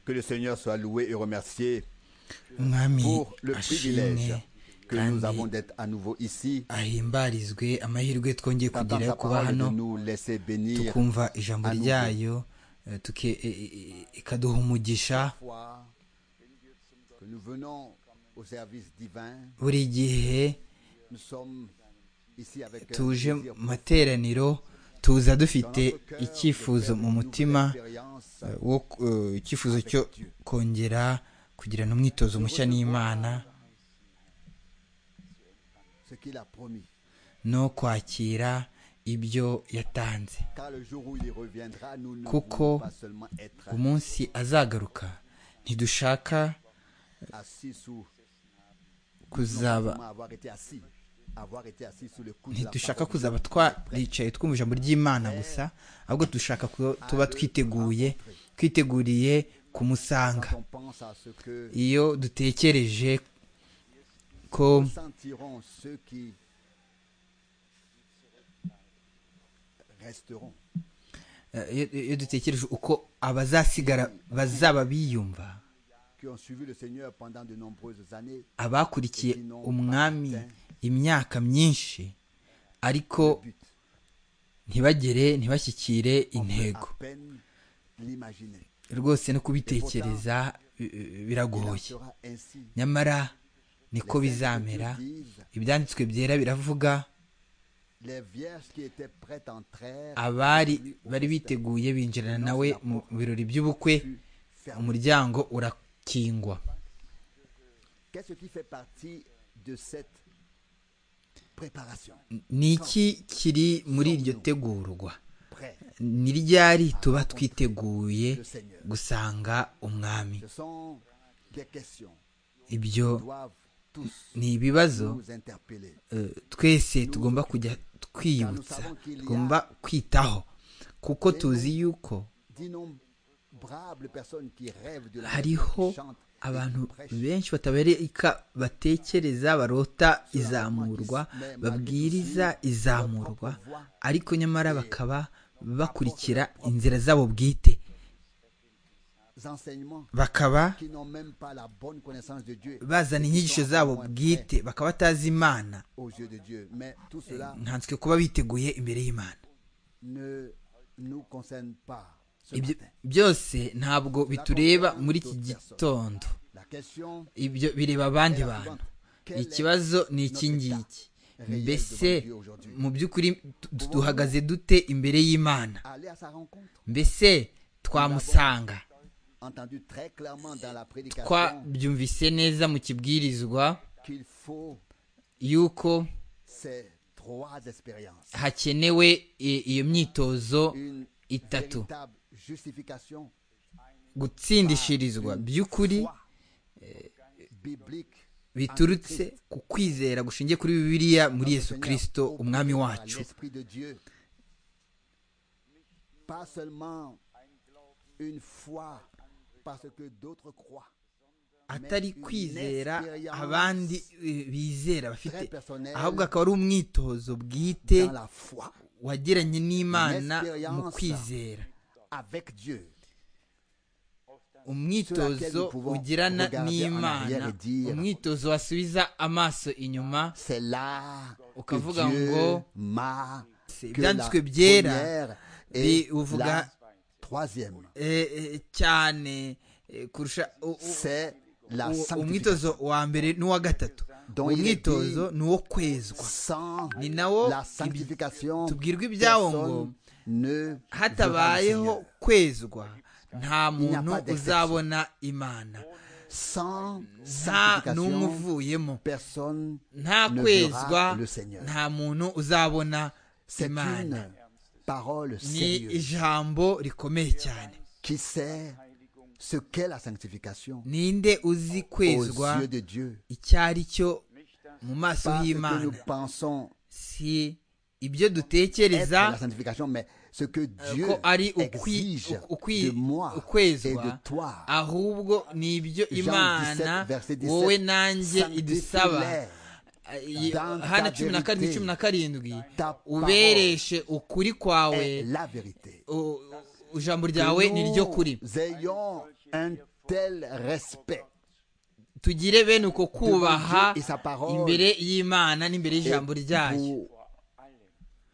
Que le Seigneur soit loué et remercié umwami pour le privilège ashimwe que nous avons d'être à nouveau ici, ahimbarizwe amahirwe twongeye d'entendre sa kugira yo kuba parole, de hano nous laisser bénir, tukumva ijambo à nouveau. ryayo eh, tuke- eh, eh, eh, ikaduha umugisha foi que nous venons au service divin. buri gihe Nous sommes ici avec un tuje désir mu materaniro tuza dans dufite notre cœur icyifuzo de faire mu une mutima nouvelle expérience. eh, wo eh, icyifuzo cyo kongera kugirana umwitozo mushya n'imana ce qu'il a promis. no kwakira ibyo yatanze Car le jour où il reviendra, nous ne Kuko voulons pas seulement être umunsi azagaruka ntidushaka assis sous, non kuzaba seulement avoir été assis, avoir été assis sous le coup de la ntidushaka parole kuzaba de notre prêtre. twaricaye twumva ijambo ry'imana gusa ahubwo dushaka ko tuba twiteguye twiteguriye kumusanga Quand on pense à ce que iyo dutekereje ko sentiront ceux qui resteront, eh, iyo- iyo dutekereje uko abazasigara bazaba biyumva qui ont suivi le Seigneur pendant de nombreuses années, abakurikiye umwami imyaka myinshi ariko le but, ntibagere ntibashyikire on peut intego à peine l'imaginer. rwose no kubitekereza bi- bi- Il en biragoye sera ainsi. nyamara niko Les saints bizamera de Dieu disent, ibyanditswe byera biravuga les vierges qui étaient prêtes entrèrent, abari bari biteguye binjirana nawe mu birori by'ubukwe fut fermée. umuryango urakingwa Qu'est-ce qui fait partie de cette préparation ni iki kiri muri iryo tegurwa Prêt, ni ryari tuba twiteguye le Seigneur. gusanga umwami Ce sont des questions ibyo qui doivent tous ni ibibazo nous interpeller. eh, twese tugomba kujya twiyibutsa tugomba kwitaho kuko tuzi yuko D'innombrables personnes qui rêvent de la hariho qui chantent et qui abantu prêchent. benshi batabereka batekereza barota izamurwa babwiriza izamurwa ariko nyamara bakaba bakurikira inzira zabo bwite Des enseignements bakaba qui n'ont même pas la bonne connaissance de Dieu. bazana et qui inyigisho sont zabo encore moins bwite prêts bakaba batazi imana aux yeux de Dieu. Mais tout cela nkanswe kuba biteguye imbere y'imana ne nous concerne pas. ce ibyo matin. byose ntabwo bitureba muri iki gitondo La question ibyo bireba abandi bantu ikibazo ni iki ngiki mbese mu by'ukuri tu- duhagaze dute imbere y'imana aller à sa rencontre, mbese twamusanga entendu très clairement dans la prédication twabyumvise neza mu kibwirizwa qu'il faut yuko ces trois expériences. hakenewe i- iyo myitozo Une itatu véritable justification gutsindishirizwa by'ukuri foi biblique biturutse ku kwizera gushingiye kuri bibiliya muri dans le yesu Seigneur, kirisito obéie umwami par wacu l'Esprit de Dieu. Pas seulement une foi parce que d'autres croient. atari kwizera abandi eh, bizera bafite Très personnel. ahubwo akaba ari umwitozo bwite Dans la foi wagiranye n'imana mu L'expérience kwizera avec Dieu. umwitozo nous pouvons ugirana regarder en n'imana arrière et dire, umwitozo wasubiza amaso inyuma C'est là que Ukavuga Dieu ngo, m'a c'est que la ibyanditswe byera première et bivuga- la troisième. eh, eh, cyane eh, kurusha u- u- C'est la u- sanctification. umwitozo wa mbere n'uwa gatatu Dont il est umwitozo ni uwo kwezwa Sans Ni nawo la sanctification, ibi- tubwirwa ibyawo ngo personne ne hatabayeho verra le kwezwa nta n'y a muntu pas d'exception. uzabona imana Seigneur. nta Sans n'umwe sanctification, uvuyemo personne nta ne kwezwa verra le Seigneur. nta muntu uzabona C'est imana une parole ni sérieuse ijambo rikomeye cyane qui sait ce qu'est la sanctification ninde uzi aux kwezwa yeux de Dieu. icyo ari cyo mu maso Pas ce que nous y'imana pensons si ibyo être la dutekereza sanctification, mais ce que Dieu ko ari ukwi- exige de ukwi- moi et de ukwezwa toi. ahubwo ni ibyo Jean 17, imana verset 17, wowe nanjye idusaba sanctifie-les Ay- dans ta hana cumi na karindwi vérité. cumi na karindwi Ta parole ubereshe ukuri kwawe est la vérité. u- ijambo ryawe ni ryo kuri que nous ayons un tel respect tugire bene uko kubaha Dieu et sa parole. imbere y'imana n'imbere y'ijambo ryayo pour-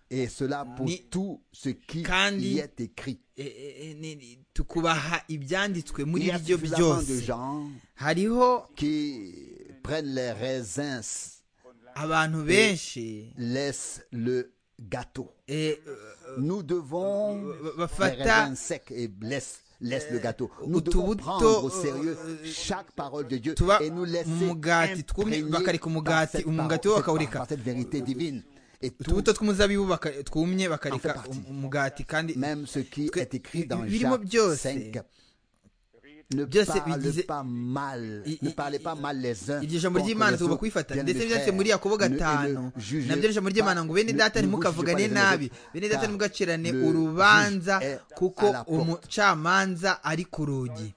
et cela pour Ni- tout ce qui Kandi- y est écrit. E- e- e- ni- ni- tukubaha ibyanditswe Il muri y a byo suffisamment de byose gens hariho qui prennent les raisins, abantu benshi laissent le gâteau. eh, Nous devons bafata- faire raisins secs et laisse, laisse le gâteau. Nous devons utubuto, prendre au euh, sérieux euh, chaque parole de Dieu tuba et nous laisser umugati twumye imprégner bakareka par umugati cette umugati wo parole, cette- bakawureka par cette vérité divine. Et tout, utubuto tw'umuzabibu baka- twumye bakareka partie. um- umugati kandi même ce qui que- est écrit dans birimo Jacques byose, 5, ne byose parle bigize- pas mal, I- ne i- parlez i- pas mal les uns. iryo jambo contre ry'imana les tugomba autres. kurifata Bien, ndetse mes byanditse muri frères, yakobo ne- ne gatanu jugez nabyo ijambo ry'imana pas- ngo bene ne- data ne vous jugez pas ntimukavugane les uns les nabi autres, bene data car ntimugacirane le urubanza juge est à kuko la porte. umucamanza ari ku rugi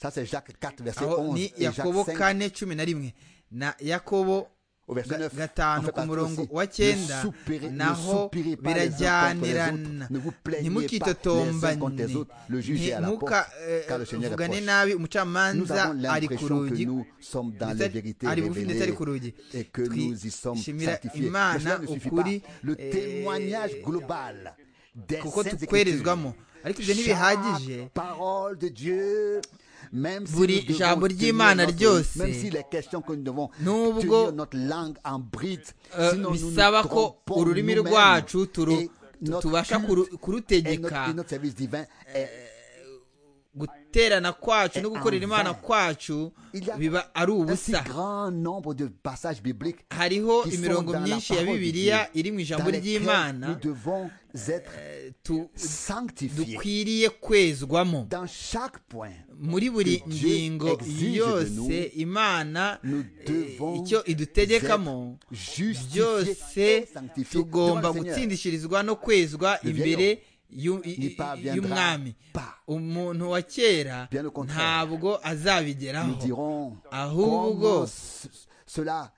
Ça, c'est Jacques 4, verset aho 11. ni et Jacques yakobo 5, kane cumi na rimwe na yakobo au verset ga- 9. gatanu ku murongo wa cyenda naho birajyanirana ntimukitotombane ntimukavugane ntimukitotombane nabi umucamanza ari ku rugi ndetse- ari bugufi ndetse ari ku rugi et que nous y sommes twishimira sanctifiés. Mais imana cela ne suffit pas. ukuri Le eh, témoignage global des kuko saintes tukwerezwamo Écritures. ariko ibyo ntibihagije Chaque parole de Dieu, même si Buri nous devons jambo tenir ry'Imana notre- ryose, même si les questions que nous devons nubwo, tenir notre langue en bride, Eh, sinon nous nous bisaba ko trompons ururimi nous-mêmes. rwacu turu- Et tu- notre tubasha culte kuru- et notre, et kurutegeka notre service divin est guterana kwacu no Eh, gukorera en imana vain. kwacu Il y a biba ari un si ubusa grand nombre de passages bibliques hariho qui sont imirongo dans la myinshi ya parole de bibiliya Dieu, iri mu dans ijambo lesquels nous ry'imana devons être tu- sanctifiés dukwiriye kwezwamo dans chaque point. muri buri Que Dieu ngingo exige de yose nous, imana nous eh, devons icyo idutegekamo être justifiés et byose sanctifiés tugomba devant le Seigneur. gutsindishirizwa no kwezwa Le imbere y'u- i- n'y i- parviendra y'umwami pas. umuntu wa kera Bien au contraire. ntabwo Nous azabigeraho dirons ahubwo comment ce- cela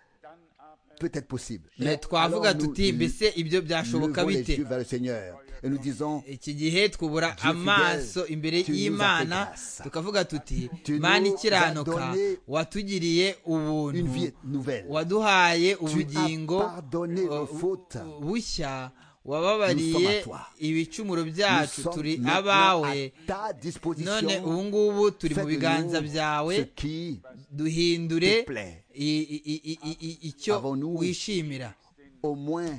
peut être possible. Eh, twavuga alors nous tuti mbese ibyo byashoboka levons les bite yeux vers le Seigneur et nous disons iki gihe twubura Dieu amaso fidèle, imbere tu nous as fait y'imana grâce. tukavuga tuti Tu nous mana as ikiranuka donné watugiriye une vie ubuntu nouvelle. waduhaye as ubugingo pardonné nos uh, fautes. bushya Nous sommes à wababariye toi. ibicumuro Nous byacu sommes turi maintenant abawe à ta disposition. none ubu ngubu turi mu Fais de biganza nous ce byawe qui, duhindure te plaît. i- i- i- i- i- icyo Avons-nous- wishimira au moins,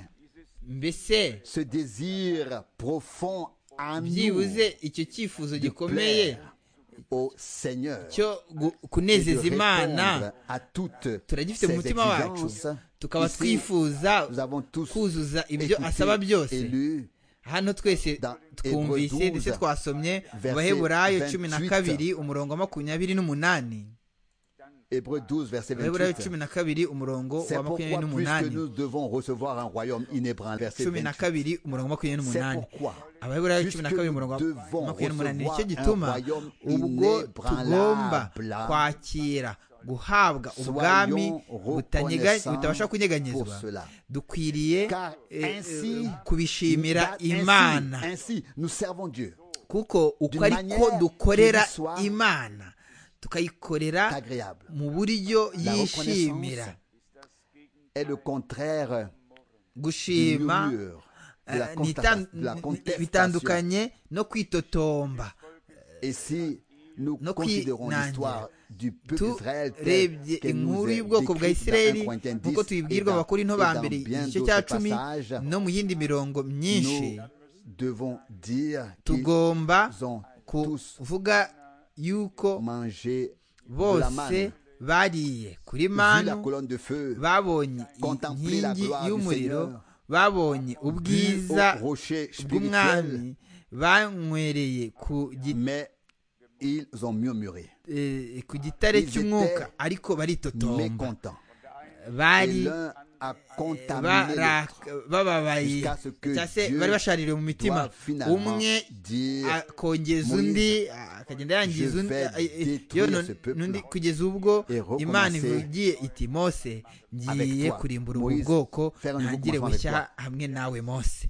mbese ce désir profond en nous byibuze icyo cyifuzo de gikomeye plaire au Seigneur. cyo gu- et de kunezeza imana répondre à toutes turagifite ces mu mutima wacu exigences. tukaba Ici, twifuza nous avons tous kuzuza ibyo écouté asaba et byose lu hano twese dans twumvise Hébreux ndetse 12, twasomye mu verset baheburayo cumi na 28. kabiri umurongo wa makumyabiri n'umunani Hébreux 12, verset baheburayo 28. cumi na kabiri umurongo C'est wa pourquoi, makumyabiri puisque nous n'umunani devons recevoir un royaume inébranlable, verset cumi na 28, kabiri umurongo wa makumyabiri c'est n'umunani pourquoi, abaheburayo cumi na puisque kabiri umurongo nous wa devons makumyabiri n'umunani recevoir nicyo un gituma royaume ubwo tugomba inébranlable, kwakira guhabwa Soyons ubwami butanyega- reconnaissants butabasha pour kunyeganyezwa cela. dukwiriye Car eh, eh, ainsi, kubishimira Ainsi- imana Ainsi, nous servons Dieu. kuko uko d'une ariko manière dukorera qui soit imana tukayikorera agréable. mu buryo La yishimira est le contraire du gushima murmure, de la, eh, consta- nitan- de la contestation. bitandukanye no kwitotomba Et si nous no considérons kwinangira. l'histoire du peuple d'Israël telle turebye qu'elle nous inkuru est y'ubwoko bwa décrite isirayeli dans 1 Corinthiens 10 nk'uko et tubibwirwa dans, abakuru et no dans bambere bien igice cya d'autres cumi passages, no mu yindi mirongo myinshi nous devons dire qu'ils tugomba ont tous kuvuga yuko mangé de la bose manne, bariye kuri vu la manu colonne de feu, babonye Contempler la inkingi gloire du y'umuriro Seigneur. babonye vu ubwiza au rocher spirituel, bw'umwami banywereye ku gi- mais ils ont murmuré, eh, ku gitare Ils cy'umwuka étaient ariko baritotomba mécontents. Et bari l'un a contaminé l'autre. baraka- bababaye Jusqu'à ce que cyangwa se Dieu bari bashaririye mu mitima doit finalement umwe dire, akongeza Moïse, undi akagenda yangiza je undi vais a- a- détruire yo ce no- peuple. n'undi kugeza ubwo Et recommencer imana ivugiye iti mose avec ngiye toi, kurimbura ubu Moïse, bwoko faire un nouveau ntangire commencement avec bushya hamwe nawe mose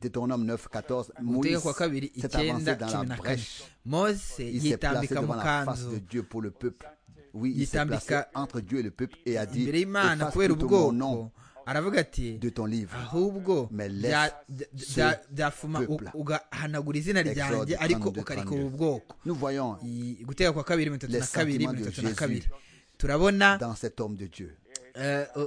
Deutéronome 9, 14, gutegeka Moïse kwa kabiri s'est avancé icyenda dans cumi la na kane brèche. mose Il s'est placé yitambika devant mu la face kanzu de Dieu pour le peuple. Oui, il s'est Yitambika- placé entre Dieu et le peuple et a dit imbere y'imana Efface kubera plutôt mon nom ubwoko aravuga ati de ton livre. ahubwo Mais laisse bya- bya- ce bya- byafuma u- peuple. ugahanagura izina ryanjye Exode ariko 32, ukareka ubu bwoko Nous voyons I- gutega kwa kabiri mirongo itatu Les na kabiri sentiments de mirongo itatu na Jésus. kabiri turabona dans cet homme de Dieu. eh, eh,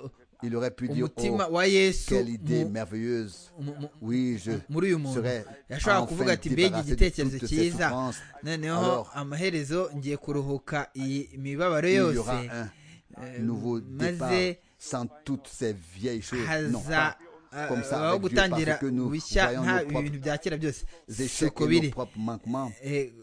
Il aurait pu dire oh, umutima wa yesu quelle idée mu- merveilleuse. mu- mu- Oui, je muri uyu muntu serais yashobora kuvuga enfin ati mbega débarrassé de igitekerezo toutes ces cyiza souffrances. noneho Alors, amaherezo ngiye kuruhuka iyi mibabaro il y yose aura un eh, nouveau départ maze sans toutes ces vieilles choses. Non, haza pas eh, comme ça habaho avec Dieu, gutangira parce que nous bushya voyons nta nos propres ibintu bya kera byose échecs suko et biri nos propres manquements. Eh,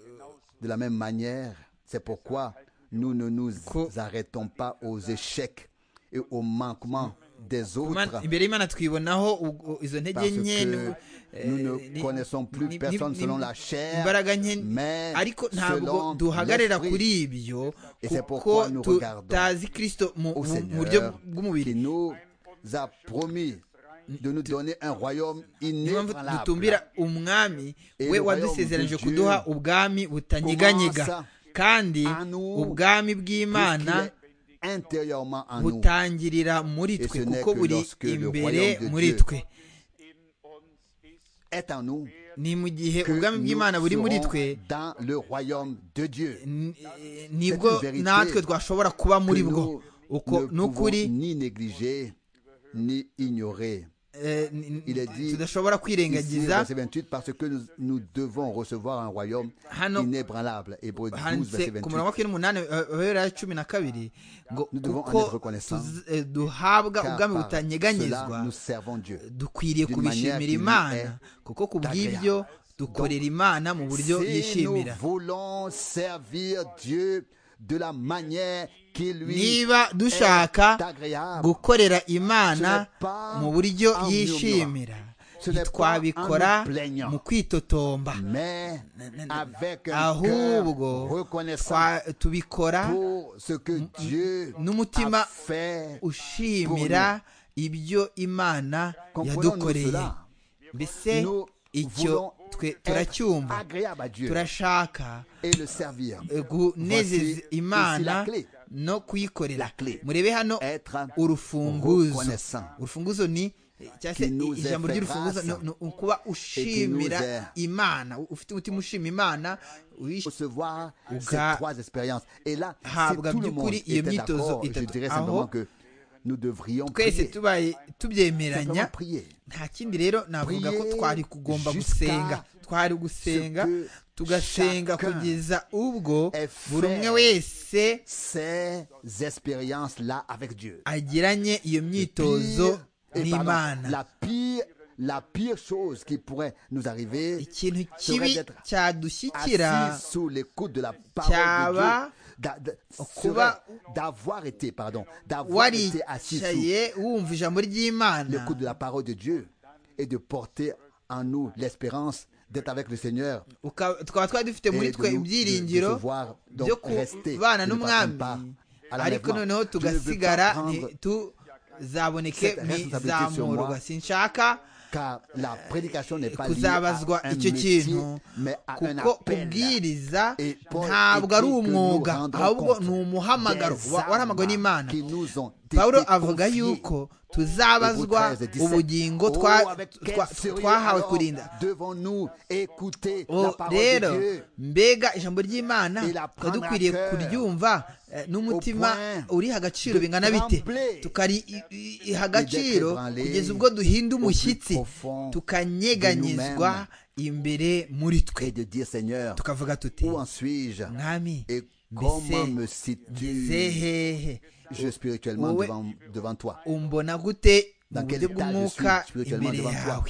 De la même manière, c'est pourquoi nous ne nous Co- arrêtons pas aux échecs et aux manquements des Imana- autres. imbere y'imana twibonaho ugo- izo ntege Parce nke que nu- eh, nous ne ni- connaissons plus ni- personne ni- selon ni- la chair, imbaraga nke mais ariko ntabwo selon duhagarara l'esprit. kuri ibyo Et c'est kuko pourquoi nous regardons tutazi kirisito mu au mu- mu buryo Seigneur bw'umubiri qui nous a promis de nous donner un royaume niyo mpamvu inébranlable. dutumbira umwami Et we le wadusezeranije royaume de kuduha Dieu ubwami butanyeganyega commence kandi à nous, ubwami bw'imana puisqu'il est intérieurement en nous. butangirira muri Et ce twe n'est kuko que buri lorsque le imbere royaume de muri Dieu twe Est en nous ni mu gihe que ubwami bw'imana nous buri muri twe serons dans le royaume de Dieu. n- eh, nibwo une vérité natwe twashobora kuba muri que bwo nous uko ne ni ukuri pouvons ni négliger ni ignorer. eh, n- Il est dit tudashobora Ici, kwirengagiza verset 28, parce que nous, nous devons recevoir un royaume Hano- inébranlable. Hébreux 12, handitse verset 28. ku murongo wa makumyabiri n'umunani ababera cumi na kabiri ngo Nous devons en kuko être reconnaissants, tuz- eh, duhabwa Car ubwami par butanyeganyezwa cela, nous servons Dieu. dukwiriye d'une kubishimira manière qui imana lui est kuko ku bw'ibyo dukorera imana mu buryo Si nous yishimira voulons servir Dieu de la manière qui lui niba dushaka est agréable, gukorera Ce imana n'est pas mu buryo en yishimira Ce n'est pas ntitwabikora en nous plaignant. mu kwitotomba mais avec un cœur ahubwo reconnaissant twa- tubikora pour ce que Dieu n'umutima a fait. ushimira ibyo imana Comprenons-nous yadukoreye cela? mbese Nous icyo voulons twe être turacyumva agréable à Dieu turashaka et le servir. eh, kunezeza Voici imana aussi la clé. no kuyikorera La clé. murebe hano Être urufunguzo reconnaissant. urufunguzo ni eh, cyangwa se Qui nous i- ijambo est fait ry'urufunguzo grâce. ni ukuba nous ushimira est- imana u- ufite umutima ushima imana uyish- recevoir ces Uga- trois expériences. Et là, si habwa tout le monde by'ukuri iyo était myitozo d'accord, je itatu. dirais Aho simplement que nous devrions twese prier. tubaye Simplement tubyemeranya prier. nta kindi rero navuga ko Prier twari kugomba jusqu'à gusenga twari gusenga ce que tugasenga chacun kugeza ubwo ait buri fait umwe wese Ces expériences-là avec Dieu. agiranye iyo Pire- myitozo et pardon, n'imana la pire, la pire chose qui pourrait nous arriver ikintu serait kibi d'être cyadushyikira assis sous l'écoute de la parole de Cyaba Dieu, d'a- d'a- kuba serait d'avoir été, pardon, d'avoir été assis sous waricaye wumva ijambo ry'imana l'écoute de la parole de Dieu et de porter en nous l'espérance d'être avec le Seigneur Uka- tukaba twari dufite et muri de, twe nous- de- de ibyiringiro recevoir, donc byo rester, kubana de ne pas prendre n'umwami part à ariko l'enlèvement. noneho Je ne veux pas tugasigara prendre tuzaboneke cette mu responsabilité sur izamurwa moi. sinshaka car la prédication n'est pas liée à kuzabazwa un icyo métier, kintu mais à un kuko appel. kubwiriza Et Paul ntabwo ari écrit que nous umwuga rendrons ahubwo compte ni umuhamagaro des wa- warahamagawe armes n'imana qui nous ont été pawulo avuga confiées. yuko tuzabazwa Hébreux 13, ubugingo Oh, twa- avec quel twa- sérieux twahawe alors kurinda devons-nous écouter O- la parole de rero Dieu mbega ijambo ry'imana Et la tuba prendre à dukwiriye cœur. kuryumva eh, n'umutima point uriha agaciro de bingana bite trembler tukariha agaciro d'être kugeza ubwo duhinda au plus umushyitsi profond de tukanyeganyezwa nous-mêmes. imbere muri twe et de dire Seigneur, tukavuga tuti où en suis-je mwami et comment me mbese ngeze situe hehe je spirituellement Ouais. devant, devant toi umbona gute mu Dans quel buryo état je bw'umwuka suis spirituellement imbere devant toi? yawe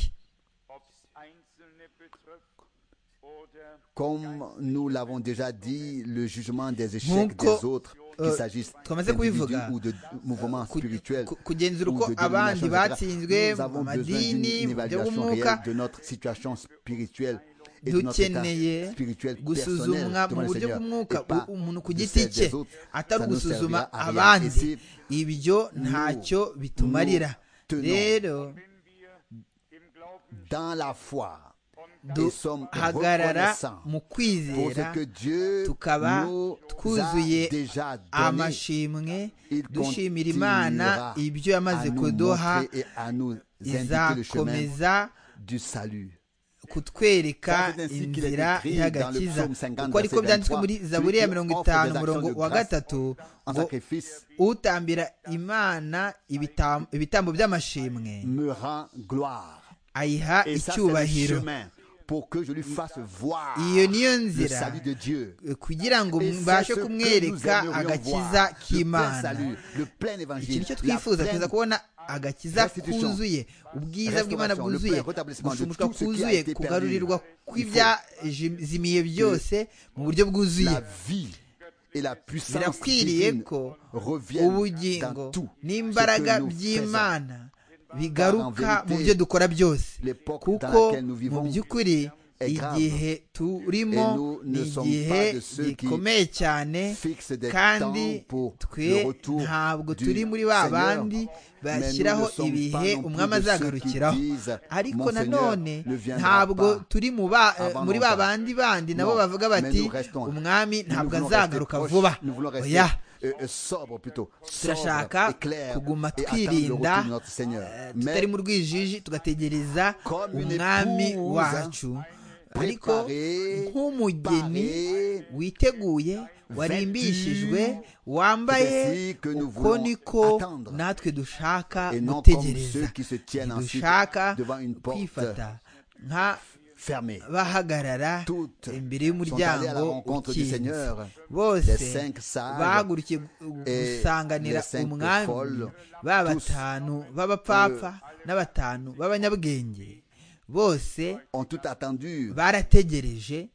Comme nous l'avons déjà dit, le jugement des échecs Nkuko, des autres, euh, qu'il s'agisse twamaze d'individus kubivuga, ou de mouvements ku- spirituels, ku- kugenzura ou uko de abandi dénominations, batsinzwe etc., nous mu avons besoin d'une madini mu buryo évaluation bw'umwuka réelle de notre situation spirituelle et de notre état dukeneye spirituel personnel gusuzumwa devant mu le buryo Seigneur bw'umwuka et pas u- umuntu ku de giti celle cye des autres. atari Ça ne servira ugusuzuma à rien. Et abandi si ibyo nous ntacyo bitumarira tenons rero dans la foi. Nous sommes duhagarara reconnaissants mu pour ce kwizera que Dieu tukaba nous twuzuye a déjà donné amashimwe Il dushimira imana continuera ibyo yamaze à nous kuduha montrer et à nous indiquer le chemin izakomeza du salut. kutwereka Ça, c'est ainsi qu'il est inzira écrit dans y'agakiza le psaume 50, kuko ariko verset byanditswe 23, muri zaburi ya celui qui mirongo offre des itanu actions umurongo de wa grâce gatatu En ngo sacrifice, utambira imana ibitam- ibitambo by'amashimwe me rend gloire. ayiha Et ça, c'est le icyubahiro chemin pour que je lui fasse voir iyo niyo le nzira salut de Dieu. kugira ngo Et c'est ce mbashe que nous kumwereka aimerions agakiza voir. Le plein k'imana salut, le plein iki évangile, nicyo la twifuza pleine tuza kubona agakiza restitution, kuzuye ubwiza bw'imana restauration, le bwuzuye plein rétablissement de gushumushwa tout ce qui a kuzuye été perdu. kugarurirwa Il faut kw'ibyazimiye byose mu buryo bwuzuye la vie et la puissance birakwiriye divine ko reviennent dans ubugingo tout ce n'imbaraga que nous faisons. by'imana bigaruka Car en mu vérité, byo dukora byose l'époque dans kuko laquelle nous mu vivons by'ukuri est grave. igihe turimo Et nous ne ni sommes igihe pas de ceux qui gikomeye cyane Fixe des temps kandi pour le twe retour ntabwo du turi muri ba Seigneur, bandi mais nous bashyiraho ne sommes ibihe pas non plus umwami de ceux qui azagarukiraho disent, ariko Mon Seigneur nanone ne viendra ntabwo pas turi mu ba- eh, avant muri ba longtemps. bandi bandi nabo Non, bavuga mais bati nous restons. umwami Nous ntabwo voulons rester azagaruka proches, vuba nous voulons rester oya euh, euh, sobre plutôt, sobre turashaka et clair, kuguma et attendre le retour twirinda de notre Seigneur. eh, tutari Mais mu rwijiji tugategereza Comme une umwami épouse, wacu ariko préparée, nk'umugeni parée, witeguye warimbishijwe wambaye c'est ainsi que nous uko voulons niko attendre. natwe dushaka et non comme ceux gutegereza qui se tiennent ensuite dushaka devant une porte kwifata nka fermée. bahagarara Toutes imbere sont allées à la y'umuryango rencontre du ukinze Seigneur. Les bose cinq sages bahagurukiye gu- et gusanganira les cinq umwami folles, ba tous, batanu b'abapfapfa n'abatanu b'abanyabwenge bose ont tout attendu, barategereje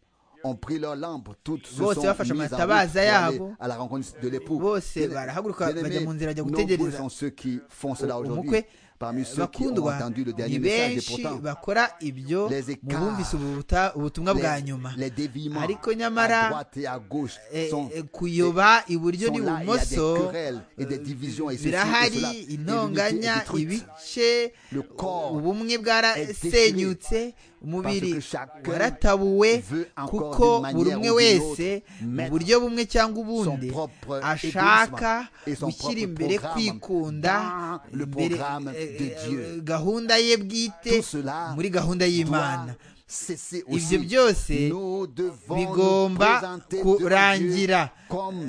ont pris leur lampe, toutes se sont Bose mises en route bafashe pour amatabaza aller yabo. à la rencontre de l'époux. Bose Bien- barahaguruka bien bajya aimés, mu nzira bajya nombreux gutegereza sont ceux qui font cela aujourd'hui. umukwe Parmi ceux qui ont bakundwa entendu le ni dernier message, et benshi pourtant, bakora ibyo Les mu écarts, bumvise ubuta- ubutumwa bwa les, nyuma les déviements ariko à nyamara droite et à gauche eh, sont eh, kuyoba iburyo sont là, il y a des n'ibumoso querelles et des divisions et ceci et birahari cela, et l'unité est intonganya détruite. ibice Le corps ubumwe est déchiré bwarasenyutse umubiri parce que chacun waratabuwe veut encore kuko d'une manière buri umwe ou d'une wese autre mu mettre buryo bumwe cyangwa son ubundi propre ashaka égoïsme et son gushyira propre imbere programme kwikunda dans le imbere programme eh, de eh, Dieu. gahunda ye bwite Tout cela muri gahunda doit y'imana cesser ibyo aussi. byose Nous devons nous bigomba présenter devant Dieu kurangira comme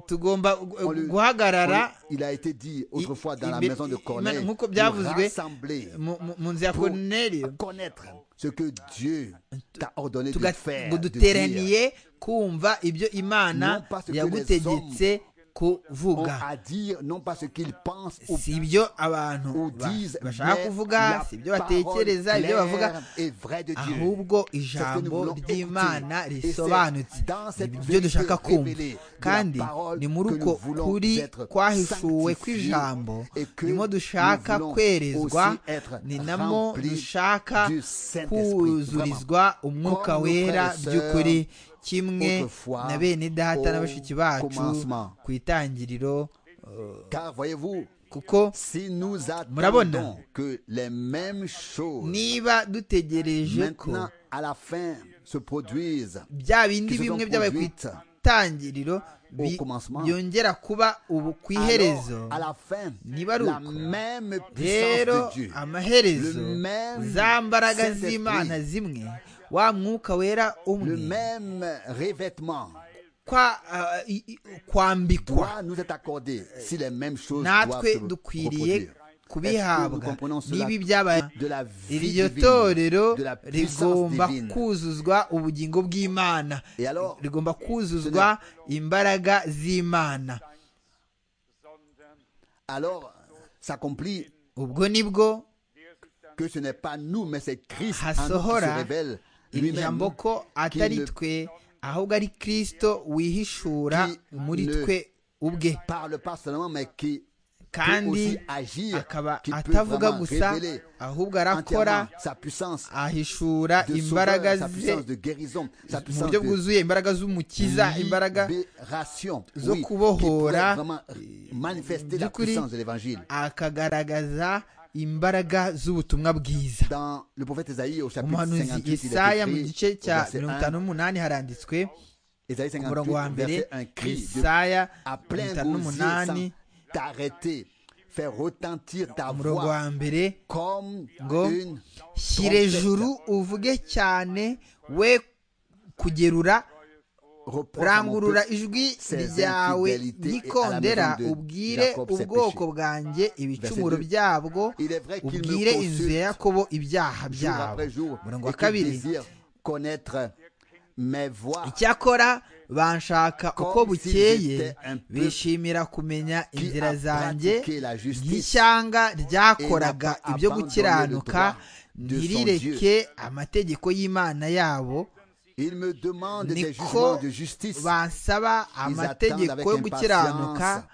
Eh, tugomba on le- gu- guhagarara on- il a été dit autrefois dans la imbe- maison de Corneille, nk'uko nous byavuzwe rassembler mu- mu mu nzu ya pour Cornelio connaître ce que Dieu t'a ordonné de tuga- faire, ngo de dire. duteraniye kumva ibyo imana Non parce que ont yagutegetse kuvuga à dire non pas ce qu'ils pensent ou si ibyo abantu ou ba- disent, bashaka mais kuvuga la si ibyo parole batekereza ibyo bavuga claire et vraie de Dieu. C'est ahubwo ce que nous ijambo voulons ry'imana écouter. Et c'est risobanutse dans ni cette byo vérité dushaka kumva révélée de la kandi parole ni muri que uko nous voulons kuri être kwahishuwe sanctifiés kw'ijambo et que nimo dushaka nous voulons kwerezwa aussi être ni namo remplis dushaka du Saint-Esprit. kuzurizwa umwuka Comme nos wera frères et sœurs, by'ukuri kimwe autrefois, na bene data au na bashiki bacu commencement. ku itangiriro Car voyez-vous, kuko si nous Murabona. attendons que les mêmes choses niba dutegereje ko maintenant à la fin se produisent bya bindi Izo bimwe zo byabaye ku produite. itangiriro bi- Au commencement. byongera kuba ubu ku iherezo Alors, à la fin, Niba ari la uko. même rero puissance de Dieu, amaherezo Le même za mbaraga Saint-Esprit. z'imana zimwe wa mwuka wera le umwe même revêtement kwa ah, i- i- kwambikwa doit nous être accordé si les mêmes choses doivent natwe se dukwiriye reproduire. Est-ce que nous kubihabwa comprenons cela n'ibi byabaye de la vie iryo divine, torero de la puissance rigomba divine. kuzuzwa ubugingo bw'imana Et alors, rigomba kuzuzwa imbaraga z'imana alors s'accomplit ubwo nibwo que ce n'est pas nous, mais c'est Christ en nous qui se hasohora révèle iri lui-même jambo ko atari ne- twe ahubwo ari kirisito wihishura Qui muri ne- twe ubwe parle pas seulement, mais qui peut aussi kandi agir, akaba qui peut atavuga vraiment gusa révéler ahubwo entièrement arakora sa puissance ahishura de imbaraga sauveur, sa ze puissance de guérison, sa mu puissance buryo de bwuzuye imbaraga z'umukiza imbaraga libération, zo oui, qui kubohora, pourrait vraiment manifester la by'ukuri, puissance de l'évangile. akagaragaza imbaraga z'ubutumwa bwiza Dans le prophète Esaïe au chapitre umuhanuzi 58, il est Yesaya mu gice écrit, cya au verset mirongo 1, itanu n'umunani haranditswe Esaïe ku murongo 58, wa mbere verset 1, cri de Yesaya à mirongo plein itanu gosier sans n'umunani t'arrêter, faire retentir ta umurongo wa voix mbere comme Go. une shyire juru uvuge cyane we kugerura reproche à mon rangurura peuple. ijwi ses ryawe infidélités ryikondera et à la maison de ubwire Jacob ses ubwoko péchés. bwanjye ibicumuro deux. byabwo Il est vrai qu'il me ubwire inzu ya consulte yakobo ibyaha jour byabo après jour umurongo et wa qu'il kabiri désire connaître mes voies icyakora banshaka uko Comme si bukeye j'étais un peuple bishimira kumenya qui inzira a zanjye pratiqué la justice y'ishyanga ryakoraga et n'a pas ibyo abandonné gukiranuka le droit de son ntirireke amategeko y'imana yabo il me demande des jugements niko de justice basaba avec amategeko yo impatience. gukiranuka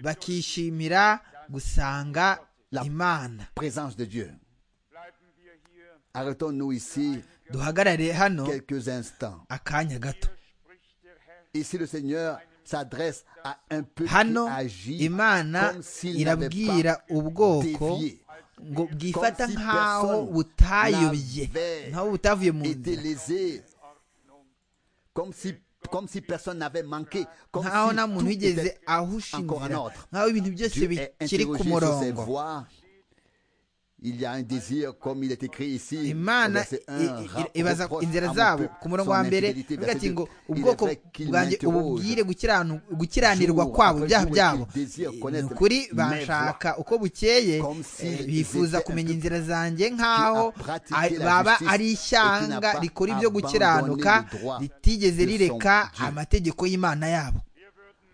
bakishimira gusanga La- imana présence de Dieu arrêtons-nous ici duhagarare hano quelques instants akanya gato ici le Seigneur s'adresse à un peuple hano qui agit imana comme s'il n'avait irabwira pas ubwoko dévié ngo bwifata Comme si nk'aho personne butayobye n'avait nk'aho butavuye mu été nzira lésé comme si, comme si personne n'avait manqué comme nk'aho si nta muntu tout wigeze était ahusha encore inzira un autre. nk'aho ibintu byose Dieu est bikiri ku interrogé sur ses murongo voies. Il y a un désir, comme il est écrit ici. au imana verset un, i- i- ra- ibaza reproche à inzira mon zabo peuple ku murongo son wa mbere infidélité. ivuga ati Verset ngo deux, il ubwoko est vrai qu'il bwanjye m'interroge. ububwire gukiranu- gukiranirwa Jour kwabo après ibyaha jour, byabo qu'il désire Eh, connaître ni ukuri mes banshaka uko bukeye Comme s'il eh, bifuza était un kumenya peuple inzira zanjye nk'aho qui a pratiqué a- la baba justice ari et qui n'a ishyanga pas rikora ibyo abandonné gukiranuka le droit ritigeze de son rireka Dieu. amategeko y'imana yabo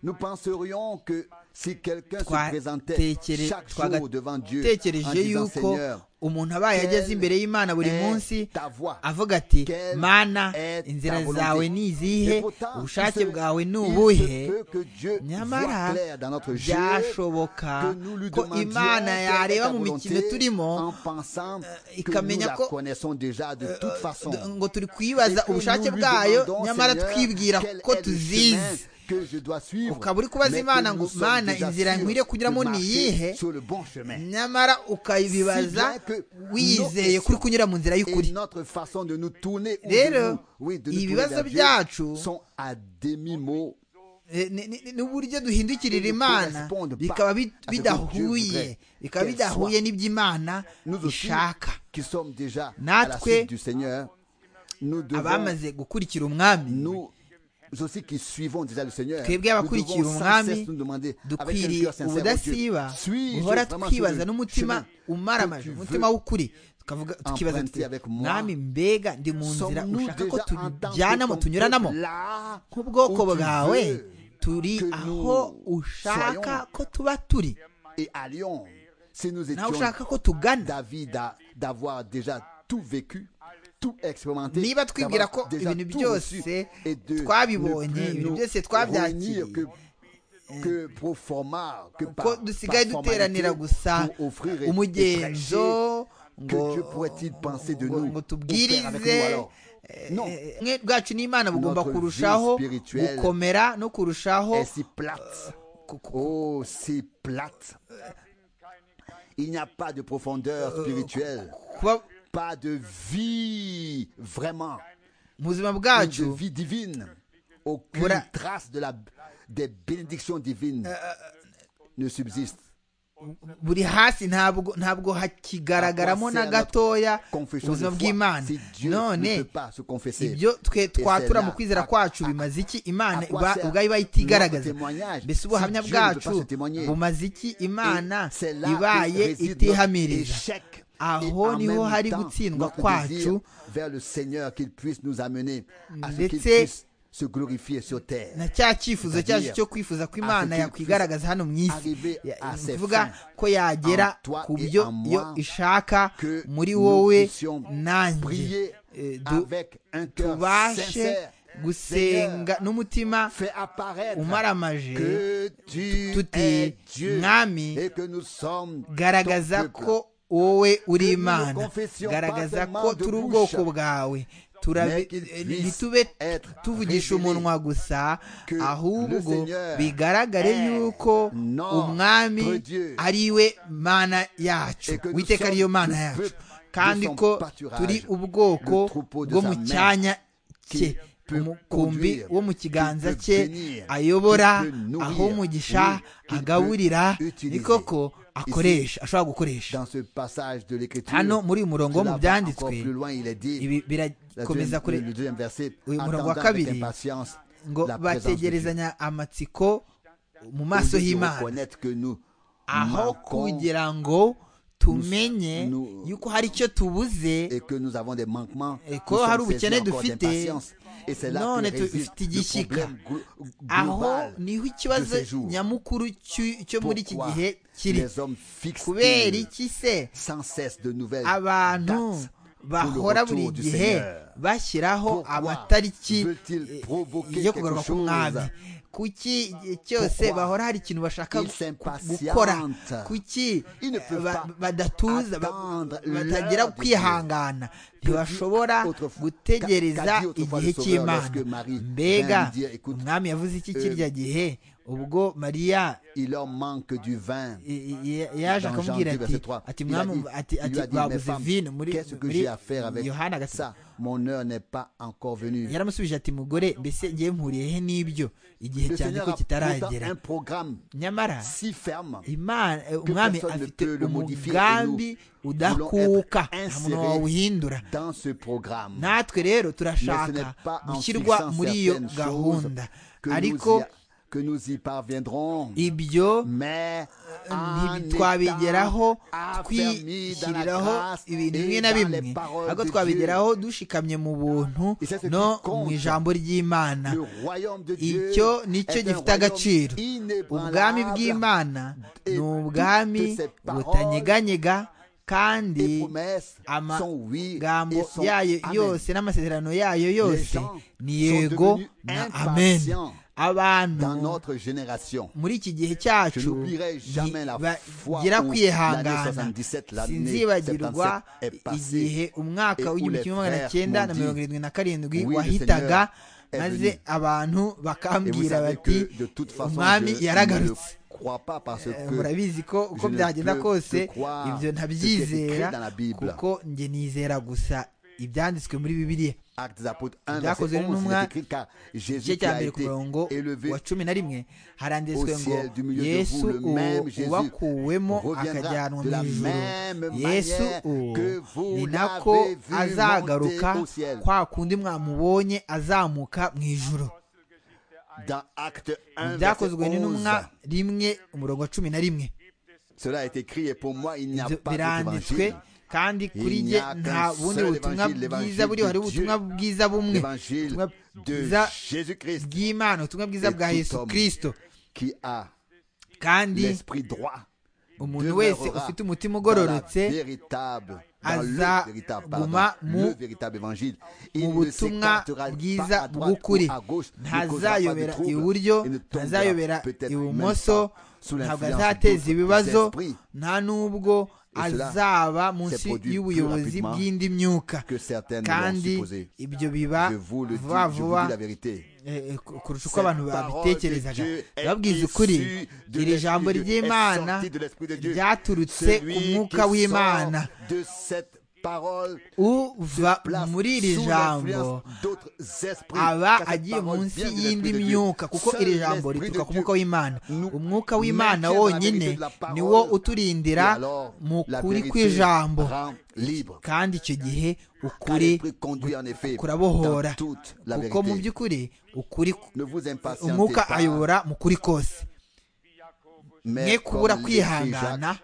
Nous penserions que si quelqu'un se présentait Twatekere- chaque jour devant Dieu en twagatekereje disant yuko Seigneur, umuntu abaye ageze imbere y'imana buri est munsi ta voix? avuga ati Quelle mana est ta inzira volonté? zawe ni izihe Et pourtant, ubushake il se- bwawe ni il se ubuhe peut que Dieu voie nyamara clair dans notre jeu, byashoboka que nous lui ko demandions imana quelle est ta yareba mu mikino volonté en turimo pensant euh, que nous ikamenya la ko- connaissons déjà de toute façon. d- ngo turi Et kwibaza que ubushake nous lui bwayo demandons, nyamara Seigneur, twibwira quel ko est le chemin tuzizi que je dois suivre, ukaba uri kubaza mais que imana nous ngo sommes mana déjà inzira sûrs nkwiriye de kunyuramo ni marcher iyihe sur le bon chemin. nyamara ukayibibaza Si bien que wiyizeye nos- kuri kunyura mu nzira Et y'ukuri notre façon de nous tourner ou de Rero, nous- oui, de nous tourner ibibazo vers Dieu byacu sont à demi-mot Eh, ni- ni- ni- n'uburyo duhindukirira Ils ne imana correspondent pas bikaba bi- à ce que Dieu bidahuye voudrait bikaba qu'elles bidahuye soient. n'iby'imana Nous aussi, ishaka qui sommes déjà à la Natwe, suite du Seigneur, nous devons, abamaze gukurikira umwami nous aussi qui suivons déjà le Seigneur, nous twebwe abakurikiye devons sans umwami cesse nous demander avec quel dukwiriye cœur sincère, oh Dieu, ubudasiba suis-je guhora vraiment twibaza sur le n'umutima chemin que umaramaje tu umutima veux w'ukuri tukavuga tukibaza emprunter tuti avec moi? mwami mbega ndi mu nzira Sommes-nous ushaka ko déjà en tant tujyanamo que ton tunyuranamo peuple là nk'ubwoko où tu bwawe veux turi que aho nous ushaka soyons? ko tuba turi et allions si nous naho étions ushaka ko tugana David a- d'avoir déjà tout vécu, tout expérimenté, niba twibwira d'avoir ko déjà ibintu tout reçu byose et de ne twabibonye plus ibintu nous byose réunir twabyakiriye que, que pour format, que par, ko dusigaye par duteranira formalité gusa pour offrir et, et prêcher. umugenzo Que Dieu pourrait-il penser de ngo- nous, ngo pour faire avec nous tubwirize alors Non. eh, mwe bwacu n'imana bugomba Notre vie kurushaho spirituelle gukomera no kurushaho est si plate. ku- ku- Oh, si plate. Il n'y a pas de profondeur spirituelle, kuba pas de vie vraiment, mu buzima une de bwacu vie divine, aucune Voilà. trace de la, des bénédictions divines ne subsiste. buri hasi ntabwo ntabwo hakigaragaramo Pensez na à gatoya notre confession ubuzima de foi. bw'imana Si Dieu ne none peut pas se confesser, ibyo twe c'est twatura là. mu kwizera À- kwacu à- bimaze iki à imana quoi iba- sert ubwayo iba notre itigaragaza témoignage mbese si Dieu ubuhamya ne peut pas se bwacu témoigner? bumaze iki imana Et c'est là où ibaye réside notre itihamiriza échec. Et aho en niho même hari temps, gutsindwa notre désir kwacu vers le Seigneur qu'il puisse nous amener à ce qu'il Ndetse- puisse se glorifier sur terre. na cya cyifuzo cyacu C'est-à-dire, cyo kwifuza ko à ce imana qu'il yakwigaragaza hano mu isi arriver à ses ivuga fins ko yagera en toi ku et byo en moi, iyo ishaka que muri nous wowe puissions nanjye prier Eh, du- avec un cœur tubashe sincère. gusenga n'umutima Fais apparaître umaramaje que tu tuti es Dieu mwami et que nous sommes garagaza ton peuple. ko wowe uri Que nous imana confessions garagaza pas ko seulement de turi bouche, ubwoko bwawe Mais turabe qu'il eh, puisse ntitube être tuvugisha révélé umunwa gusa que le ahubwo Seigneur bigaragare est yuko notre umwami Dieu. ari we mana yacu Et que nous witeka sommes ariyo mana le yacu peuple de kandi son ko pâturage, turi ubwoko le troupeau de bwo sa mu main, cyanya cye qu'il peut umukumbi conduire, wo mu kiganza qu'il peut cye bénir, ayobora qu'il peut nourrir, aho umugisha oui, qu'il agaburira peut utiliser. ni koko akoresha ashobora gukoresha Dans ce passage de l'Écriture, hano muri uyu murongo cela wo mu va encore byanditswe plus loin, il est dit, ibi la birakomeza deuxième- kure le deuxième verset, uyu murongo wa attendant avec kabiri, impatience ngo la présence de Dieu. bategerezanya amatsiko mu Au maso lieu de y'imana reconnaître que nous aho manquons kugira ngo tumenye nous- yuko hari icyo tubuze et que nous avons des manquements, Et nous ko hari sommes ubukene saisis encore dufite, d'impatience. Et c'est là none que tu- réside ufite le igishyika. problème glo- aho global niho de ikibazo ces jours. nyamukuru cy'u- cyo muri iki Pourquoi gihe kiri les hommes fixent kubera iki se sans cesse de nouvelles abantu dates bahora pour le buri retour du gihe Seigneur. bashyiraho Pourquoi amatariki veut-il eh, provoquer yo kugaruka quelque k'umwami chose? kuki igihe cyose Pourquoi bahora hari ikintu bashaka ils s'impatientent? gukora kuki Ils ne peuvent ba- pas badatuza ba- attendre batagira l'heure de kwihangana ntibashobora autrefois- qu'a gutegereza dit autrefois igihe le sauveur cy'imana lorsque Marie vint mbega lui dire, écoute, umwami yavuze iki euh, kirya gihe ubwo mariya Il leur manque du vin. i- i- yaje Dans Jean akamubwira 2, ati verset 3, ati il a mwami dit- ati il lui ati a dit, mes babuze femmes, vino muri qu'est-ce que muri j'ai à faire avec yohana agati ça Mon heure n'est pas encore venue. yaramusubije ati mugore mbese ngiye mpuriye he n'ibyo igihe Le cyane Seigneur ko a pourtant kitaragera un programme nyamara si ferme imana eh, umwami personne ne afite peut le modifier, umugambi et nous udakuka voulons être nta muntu wawuhindura dans ce programme. natwe rero Mais ce n'est turashaka pas en gushyirwa fixant muri iyo certaines gahunda choses que nous ariko y- que nous y parviendrons. ibyo Mais en ntitwabigeraho étant affermis dans la twishyiriraho grâce ibintu et bimwe na dans bimwe les paroles ahubwo de twabigeraho dushikamye mu buntu Et c'est ce qui no mu compte. ijambo ry'imana Le royaume de Dieu icyo ni cyo est un gifite royaume agaciro ubwami inébranlable. bw'imana Et ni ubwami toutes ces paroles butanyeganyega kandi Les promesses sont oui et amagambo sont yayo amen. yose n'amasezerano yayo yose Les gens ni sont yego devenus na amen impatients dans abantu notre génération. muri iki gihe Je cyacu n'oublierai jamais la fois où bagira l'année kwihangana 77, l'année sinzibagirwa 77 est igihe passée. umwaka et où w'igihumbi les kimwe magana frères cyenda na m'ont mirongo dit, irindwi na karindwi "Oui, le wahitaga Seigneur est maze venu." abantu Et vous bakambwira savez bati que de toute façon, umwami je ne le yaragarutse crois pas parce Eh, que murabizi ko je uko ne byagenda peux kose que croire ibyo ce qui est ntabyizera écrit dans la Bible. kuko njye nizera gusa ibyanditswe muri bibiliya Actes des Apôtres 1, verset Byakozwe 11, il n'intumwa est écrit car Jésus igice qui cya a mbere ku été murongo élevé wa cumi na rimwe haranditswe au ngo ciel du milieu de yesu vous, le uwo même Jésus uwakuwemo reviendra akajyanwa de mu la ijuru même yesu manière uwo que vous ni nako l'avez vu azagaruka monter au ciel. kwa kundi mwamubonye azamuka mu ijuru dans Actes 1, verset byakozwe 11. n'intumwa rimwe umurongo wa cumi na rimwe Cela est écrit et pour moi il n'y a Ibyo pas d'autre biranditswe évangile. kandi kuri Il n'y jye a qu'un nta bundi seul butumwa évangile, bwiza buriho hari l'évangile de ubutumwa Dieu. bwiza bumwe L'évangile ubutumwa de bwiza Jésus-Christ bw'imana ubutumwa bwiza Et bwa tout yesu homme. kirisito qui a kandi l'esprit droit umuntu wese demeurera ufite umutima dans ugororotse la véritable, dans aza le véritable, pardon, guma mu- le véritable évangile. mu Il ne butumwa s'écartera pas bwiza à droite bw'ukuri ou à gauche, ne causera pas de ntazayobera trouble iburyo et ne tombera ntazayobera peut-être même ibumoso pas sous ntabwo l'influence azateza d'autres ibibazo esprits. nta n'ubwo Et cela azaba munsi s'est produit y'ubuyobozi plus rapidement bw'indi myuka que certaines kandi l'ont supposé. ibyo biba Je vous le dis, vuba je vous vuba dis la vérité. eh, eh, ku- kurusha uko Cette abantu parole babitekerezaga de Dieu est babwiza issue ukuri de iri jambo l'esprit de- ry'imana est sorti de l'esprit de Dieu. ryaturutse ku Celui mwuka qui w'imana sort de cette parole uva place muri iri sous jambo l'influence d'autres esprits. Car aba cette agiye parole munsi vient de y'indi l'Esprit de Dieu. myuka kuko Seul iri jambo l'Esprit rituruka de ku Dieu mwuka w'imana nous umwuka w'imana maintient dans la vérité wonyine de la parole. niwo Et uturindira alors, mu la kuri vérité kw'ijambo rend libre. kandi icyo gihe Car ukuri l'esprit conduit en effet kurabohora dans toute la kuko mu vérité. by'ukuri ukuri Ne vous impatientez umwuka pas, ayobora mu kuri kose mwe mais kubura comme l'écrit kwihangana Jacques,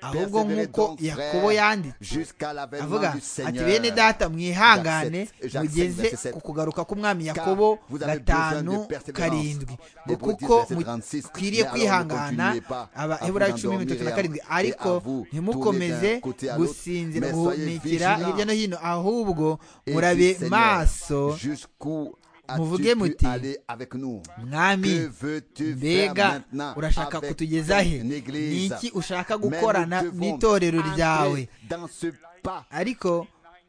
ahubwo persévérez nk'uko donc, yakobo frères, yanditse jusqu'à l'avènement avuga du ati Seigneur. bene data mwihangane Jacques sept, mugeze Jacques sept, ku kugaruka k'umwami yakobo vous avez besoin gatanu de persévérance. karindwi ngo Hébreux kuko 10, verset 36, mais mukwiriye alors ne kwihangana continuez pas abaheburayo à vous icumi bitatu na endormir karindwi et à- et à ariko vous tourner ntimukomeze d'un côté à l'autre, gusinzira mais guhumekera soyez hirya no hino ahubwo Et murabe dites, Seigneur, maso jusqu'où muvuge as-tu pu muti, aller avec nous Que mwami veux-tu faire mbega maintenant urashaka avec kutugeza he ton église niki ushaka Mais nous gukorana devons n'itorero entrer ryawe dans ce pas ariko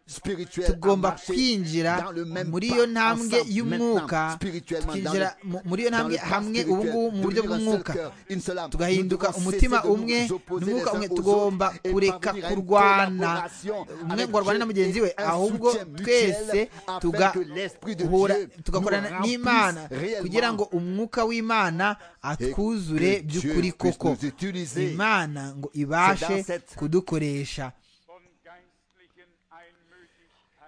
spirituel à tugomba marcher kwinjira dans le même muri pas iyo ntambwe ensemble maintenant, y'umwuka spirituellement, dans tukinjira le- mu- muri iyo dans ntambwe le pas hamwe spirituel, ubungubu mu buryo devenir un seul bw'umwuka cœur, une seule âme. tugahinduka Nous devons umutima cesser de nous umwe opposer n'umwuka les uns umwe aux tugomba autres et kureka parvenir à une kurwana collaboration umwe avec ngo arwane na Dieu mugenzi we et un ahubwo soutien mutuel twese afin tuga- que l'esprit de hura- Dieu tugakorana nous n'imana remplisse réellement. kugira ngo umwuka w'imana atwuzure que Dieu by'ukuri puisse koko nous utiliser. imana ngo ibashe C'est dans cette- kudukoresha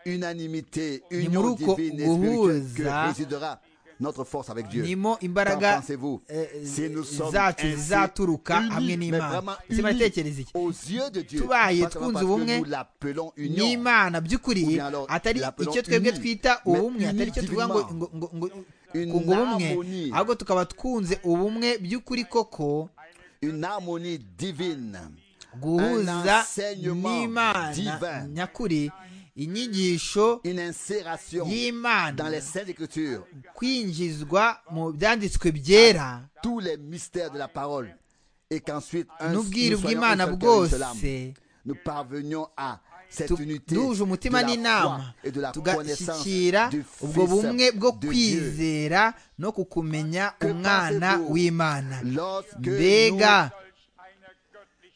unanimité, Ni union muri uko divine et spirituelle guhuza que résidera notre force avec Dieu. nimo Qu'en imbaraga pensez-vous eh, si nous sommes zacu ainsi zizaturuka unis, hamwe mais vraiment n'imana ese unis muratekereza iki aux yeux de Dieu, Tubaye pas seulement twunze parce que ubumwe nous l'appelons union, n'imana Ou by'ukuri bien alors, atari l'appelons icyo twebwe unis, twita mais ubumwe atari icyo tuvuga ngo unis ngo- ngo- ngo- Une kunga ubumwe harmonie. ahubwo tukaba twunze ubumwe by'ukuri koko une harmonie divine, Un guhuza enseignement n'imana divin. nyakuri inyigisho une insération dans les y'imana Saintes Écritures, kwinjizwa mu byanditswe byera tous les mystères de la parole, et qu'ensuite, un, nous n'ubwiru soyons un bw'imana seul cœur, une seule âme. bwose nous parvenions à cette Tu- unité duhuje de umutima la foi n'inama et de la connaissance tugashyikira du ubwo bumwe Fils bwo de Dieu. kwizera no kukumenya Que umwana pensez-vous w'imana Lorsque mbega nous élevons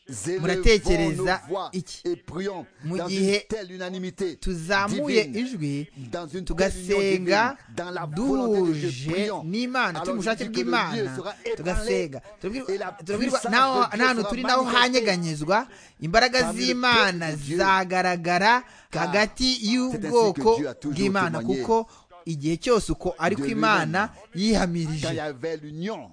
nos muratekereza voix iki? et prions Mu dans gihe une telle unanimité tuzamuye divine, ijwi dans une telle union divine, tugasenga dans la volonté de Dieu, duhuje prions. n'imana turi Alors, mu bushake il dit que le lieu bw'imana sera ébranlé tugasenga et la turabwirwa turabwirwa puissance n'aho- de Dieu n'ahantu sera turi n'aho manifestée. hanyeganyezwa imbaraga Parmi le z'imana peuple de Dieu. zagaragara Car hagati c'est ainsi y'ubwoko que Dieu a toujours bw'imana témoigné kuko igihe cyose uko ari de ku imana quand il y yihamirije avait l'union.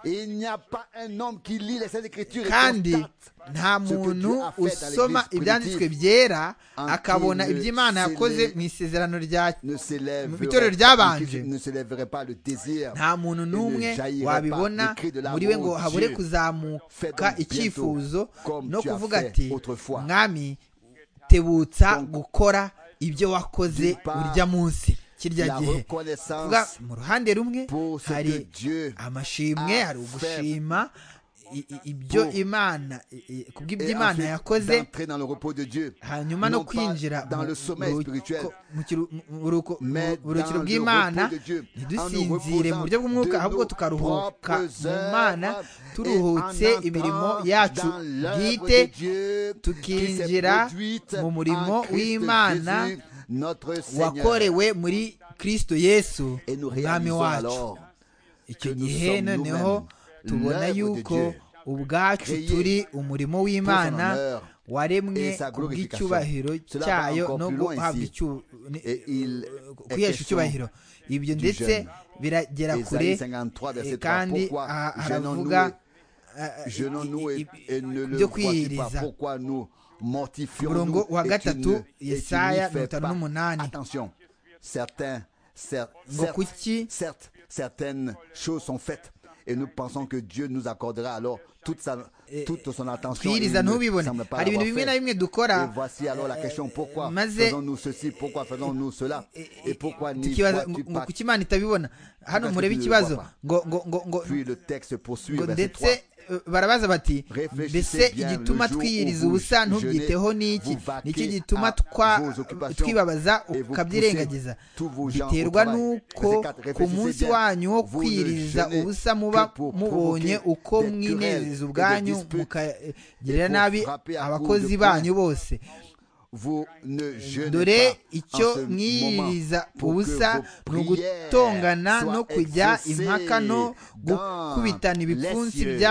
Et il n'y a pas un homme qui lit les Saintes Écritures et kandi constate nta ce que muntu Dieu a fait dans usoma l'Église ibyanditswe primitive byera en akabona qui ne iby'imana yakoze s'élève- mu isezerano rya ne mu itorero s'élèverait ryabanje ne s'élèverait pas le désir nta muntu et ne n'umwe jaillirait pas wabibona le cri de muri we l'amour ngo de habure Dieu. Fais kuzamuka donc bientôt icyifuzo comme no tu as kuvuga fait ati autrefois. mwami tebutsa Donc, gukora ibyo wakoze d'une part, urya munsi kirya La gihe Tuvuga, reconnaissance mu ruhande rumwe pour ce que hari Dieu amashimwe hari ugushima i- i- ibyo Pour- imana i- i- kubw'ibyo et imana ensuite yakoze d'entrer dans le repos de Dieu, hanyuma no non pas kwinjira dans mu- le sommeil mu- spirituel, mu kiru- mu- mu ruko- mais mu burukiro dans le bw'imana repos de Dieu, ntidusinzire en nous mu buryo bw'umwuka reposant ahubwo de nos tukaruhuka propres mu mana œuvres et turuhutse en imirimo entrant yacu dans l'œuvre bwite de Dieu qui tukinjira s'est produite mu en murimo Christ w'imana Jésus, notre Seigneur. wakorewe muri kristo yesu Et nous umwami réalisons wacu alors icyo que nous gihe sommes noneho nous-mêmes tubona l'œuvre de yuko Dieu, ubwacu créés turi umurimo w'imana pour son honneur waremwe et sa glorification. kubw'icyubahiro Cela va cyayo encore no plus loin guhabwa ici. icyu- ni- Et il est kwihesha question icyubahiro ibyo du ndetse jeune. biragera kure Esaïe 53, verset eh, 3. kandi Pourquoi aha- haravuga jeûnons-nous eh, jeûnons-nous i- et, i- et ne le byo vois-tu pas kwiyiriza Pourquoi nous umurongo mortifions-nous wa et tu ne- gatatu et tu yesaya n'y fais mirongo itanu pas n'umunani Attention, certains, cer- ngo certes, kuki certes, certaines choses sont faites et nous pensons que Dieu nous accordera alors toute, sa, toute son attention. et il twiriza ne ntubibone semble pas hari ibintu l'avoir bimwe fait. na bimwe dukora Et voici alors la question pourquoi maze- faisons-nous ceci, pourquoi faisons-nous cela, et pourquoi n'y ikibazo vois-tu ngo pas kuki imana itabibona hano Pourquoi murebe tu ne le ikibazo vois pas ngo ngo ngo ngo Puis le texte poursuit, ngo verset 3. ndetse eh, barabaza bati Réfléchissez mbese bien igituma le jour twiyiriza où vous ubusa jeûnez, ntubyiteho n'iki vous vaquez nicyo gituma à twa- vos occupations twibabaza et vous ukabyirengagiza poussez tous vos gens au biterwa travail. n'uko Verset quatre, ku réfléchissez munsi bien. wanyu Vous wo ne kwiyiriza jeûnez ubusa muba que pour provoquer mubonye uko des querelles mwinezeza et ubwanyu des disputes mukagirira et pour nabi frapper à coups de abakozi poing. banyu bose vous ne jeûnez dore pas en ce icyo moment mwiririza pour que ubusa vos ni prières ugutongana soient no kujya exaucées impaka no dans gukubitana ibipfunsi les cieux.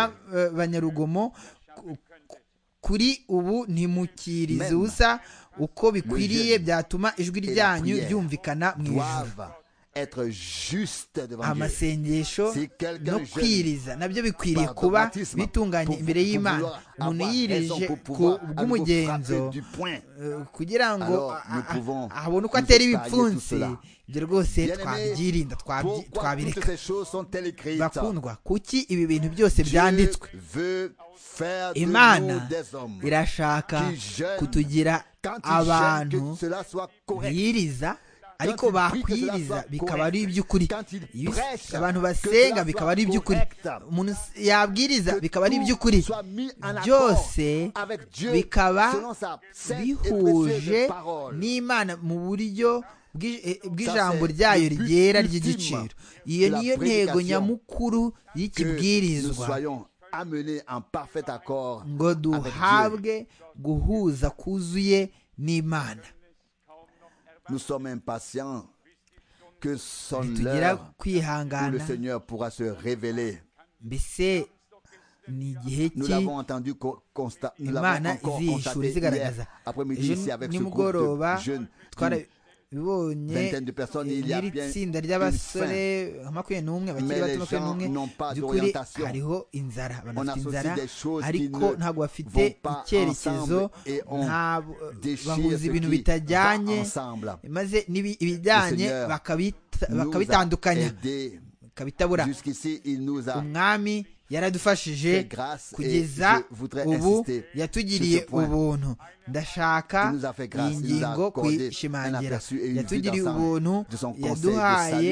by'abanyarugomo Ku- ku- kuri ubu ntimukirize Même ubusa uko bikwiriye jeune byatuma ijwi la ryanyu prière ryumvikana mu ijuru doivent être justes devant Dieu. amasengesho Si quelqu'un no jeune kwiriza nabyo bikwiriye par kuba dogmatisme, bitunganye pour- imbere pour y'imana vouloir umuntu avoir yirije raison, pour ku pouvoir à nouveau bw'umugenzo frapper du poing. eh, kugira ngo Alors, a- nous a- pouvons abone uko nous épargner atera tout ibipfunsi cela. ibyo rwose Bien-aimés, twabyirinda twabyi- pourquoi toutes twabireka ces choses sont-elles écrites bakundwa kuki ibi bintu byose Dieu byanditswe veut faire de nous imana des hommes. irashaka qui jeûne, kutugira Quand il jeûne, abantu que cela soit correct. biyiriza ariko bakwiriza bikaba ari iby'ukuri Iyo abantu basenga bikaba ari iby'ukuri umuntu yabwiriza bikaba ari iby'ukuri byose bikaba bihuje n'imana mu buryo bw'ijambo ryayo ryera ry'igiciro iyo niyo ntego nyamukuru y'ikibwirizwa ngo duhabwe guhuza kuzuye n'imana nous sommes impatients que son ntitugira l'heure où le kwihangana Seigneur pourra se révéler. mbese ni igihe Nous ki l'avons entendu co- consta- nous l'avons imana encore izihishura constaté izigaragaza hier après-midi ejo ici avec ce groupe nimugoroba de jeunes d'une twarabibonye vingtaine de personnes. Il y a n'iri bien tsinda une ry'abasore fin. nka makumyabiri n'umwe Mais abakiri bato les gens makumyabiri n'ont pas n'umwe by'ukuri d'orientation. hariho inzara abantu On bafite associe inzara des choses qui ariko ne ntabwo bafite vont pas icyerekezo ensemble et on ntabwo Déchire bahuza ce qui ibintu bitajyanye va ensemble. maze n'ibi- ibijyanye Seigneur bakabita- Nous a bakabitandukanya aidés. bakabitabura Jusqu'ici, il nous a umwami fait yaradufashije grâce et je kugeza voudrais ubu insister yatugiriye sur ce point. ubuntu ndashaka Il nous a fait grâce, iyi il nous a ngingo accordé un kuyishimangira aperçu et une vue yatugiriye d'ensemble ubuntu de son conseil de yaduhaye salut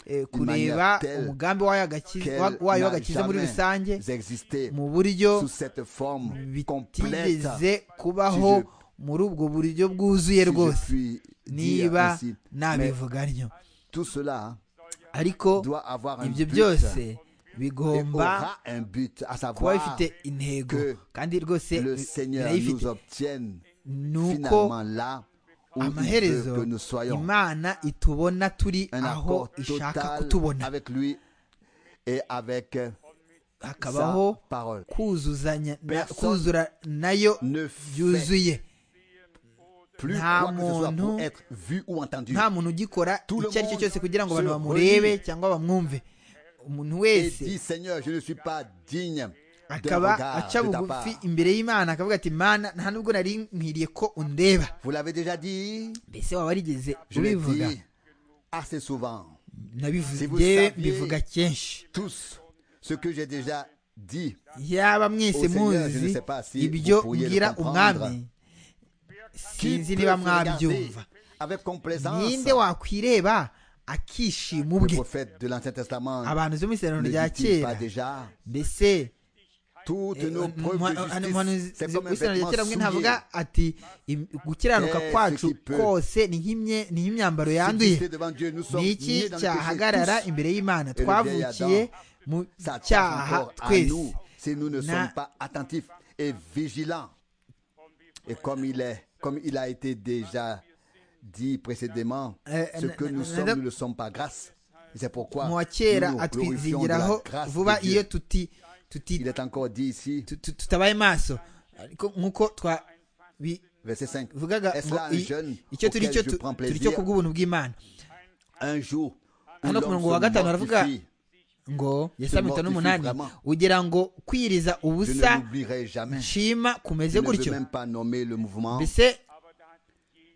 eh, d'une kureba manière telle umugambi wayo agakiza- qu'elle wa- wayo n'a w'agakiza muri jamais rusange existé mu buryo sous cette forme complète. bitigeze kubaho Si muri ubwo buryo bwuzuye si je rwose puis dire niba ainsi. Mais nabivuga ntyo tout cela ariko doit avoir un ibyo but byose et bigomba aura un but, à kuba savoir bifite intego que kandi rwose le bi- Seigneur birayifite nous obtienne ni uko finalement là où il amaherezo veut que nous soyons. imana itubona turi Un aho accord ishaka total kutubona avec lui et avec euh, sa hakabaho parole. kuzuzanya na- Personne kuzura nayo Ne fait byuzuye plus nta quoi que ce soit pour muntu- être vu ou entendu. nta muntu ugikora Tout le icyo ari cyo monde cyose kugira ngo abantu se bamurebe relie. cyangwa bamwumve umuntu Et wese dit Seigneur, je ne suis pas digne d'un akaba regard aca de ta part. bugufi imbere y'imana akavuga ati mana nta nubwo nari nkwiriye ko undeba Vous l'avez déjà dit, mbese waba warigeze je l'ai ubivuga dit assez souvent. nabivuze Si vous njyewe saviez- mbivuga kenshi Tous, ce que j'ai déjà dit, yaba mwese Au Seigneur, je ne muzi sais pas si ibyo vous pourriez le ngira comprendre. umwami qui sinzi peut niba se regarder mwabyumva avec complaisance. ninde wakwireba akishima Le ubwe prophète de l'Ancien Testament abantu zo mu isezerano ne rya dit-il pas kera déjà mbese toutes nos preuves de justice, c'est comme un vêtement umuhanuzi souillé, ntavuga ati "Im- gukiranuka Eh, ce kwacu qui peut. kose ni nk'imye- ni nk'imyambaro yanduye subsisté devant Dieu. Nous sommes ni iki nés dans le cyahagarara péché tous. imbere y'imana Et le vieil twavukiye Adam, mu Ça touche cyaha encore à nous twese si nous ne Na- sommes pas attentifs et vigilants. Et comme il est, comme il a été déjà dit précédemment, Euh, ce na- que na- nous na- sommes, na- nous ne le sommes par grâce. C'est pourquoi mu wa nous kera nous glorifions de la atwizingiraho grâce de vuba Dieu. iyo tuti tuti Il est encore dit ici, tu- tu- tutabaye maso ariko nk'uko twabivugaga verset 5. Est-ce ngo là un i- jeune icyo turi auquel cyo je tu- prends turi cyo plaisir kubw'ubuntu bw'imana Un jour, où Hano ku l'homme murongo wa se gatanu baravuga, mortifie, ngo yasaba mortifie mirongo n'umunani vraiment. ugira ngo kwiriza je ubusa ne l'oublierai jamais. nshima Je kumeze ne veux gutyo même pas nommer le mouvement, mbese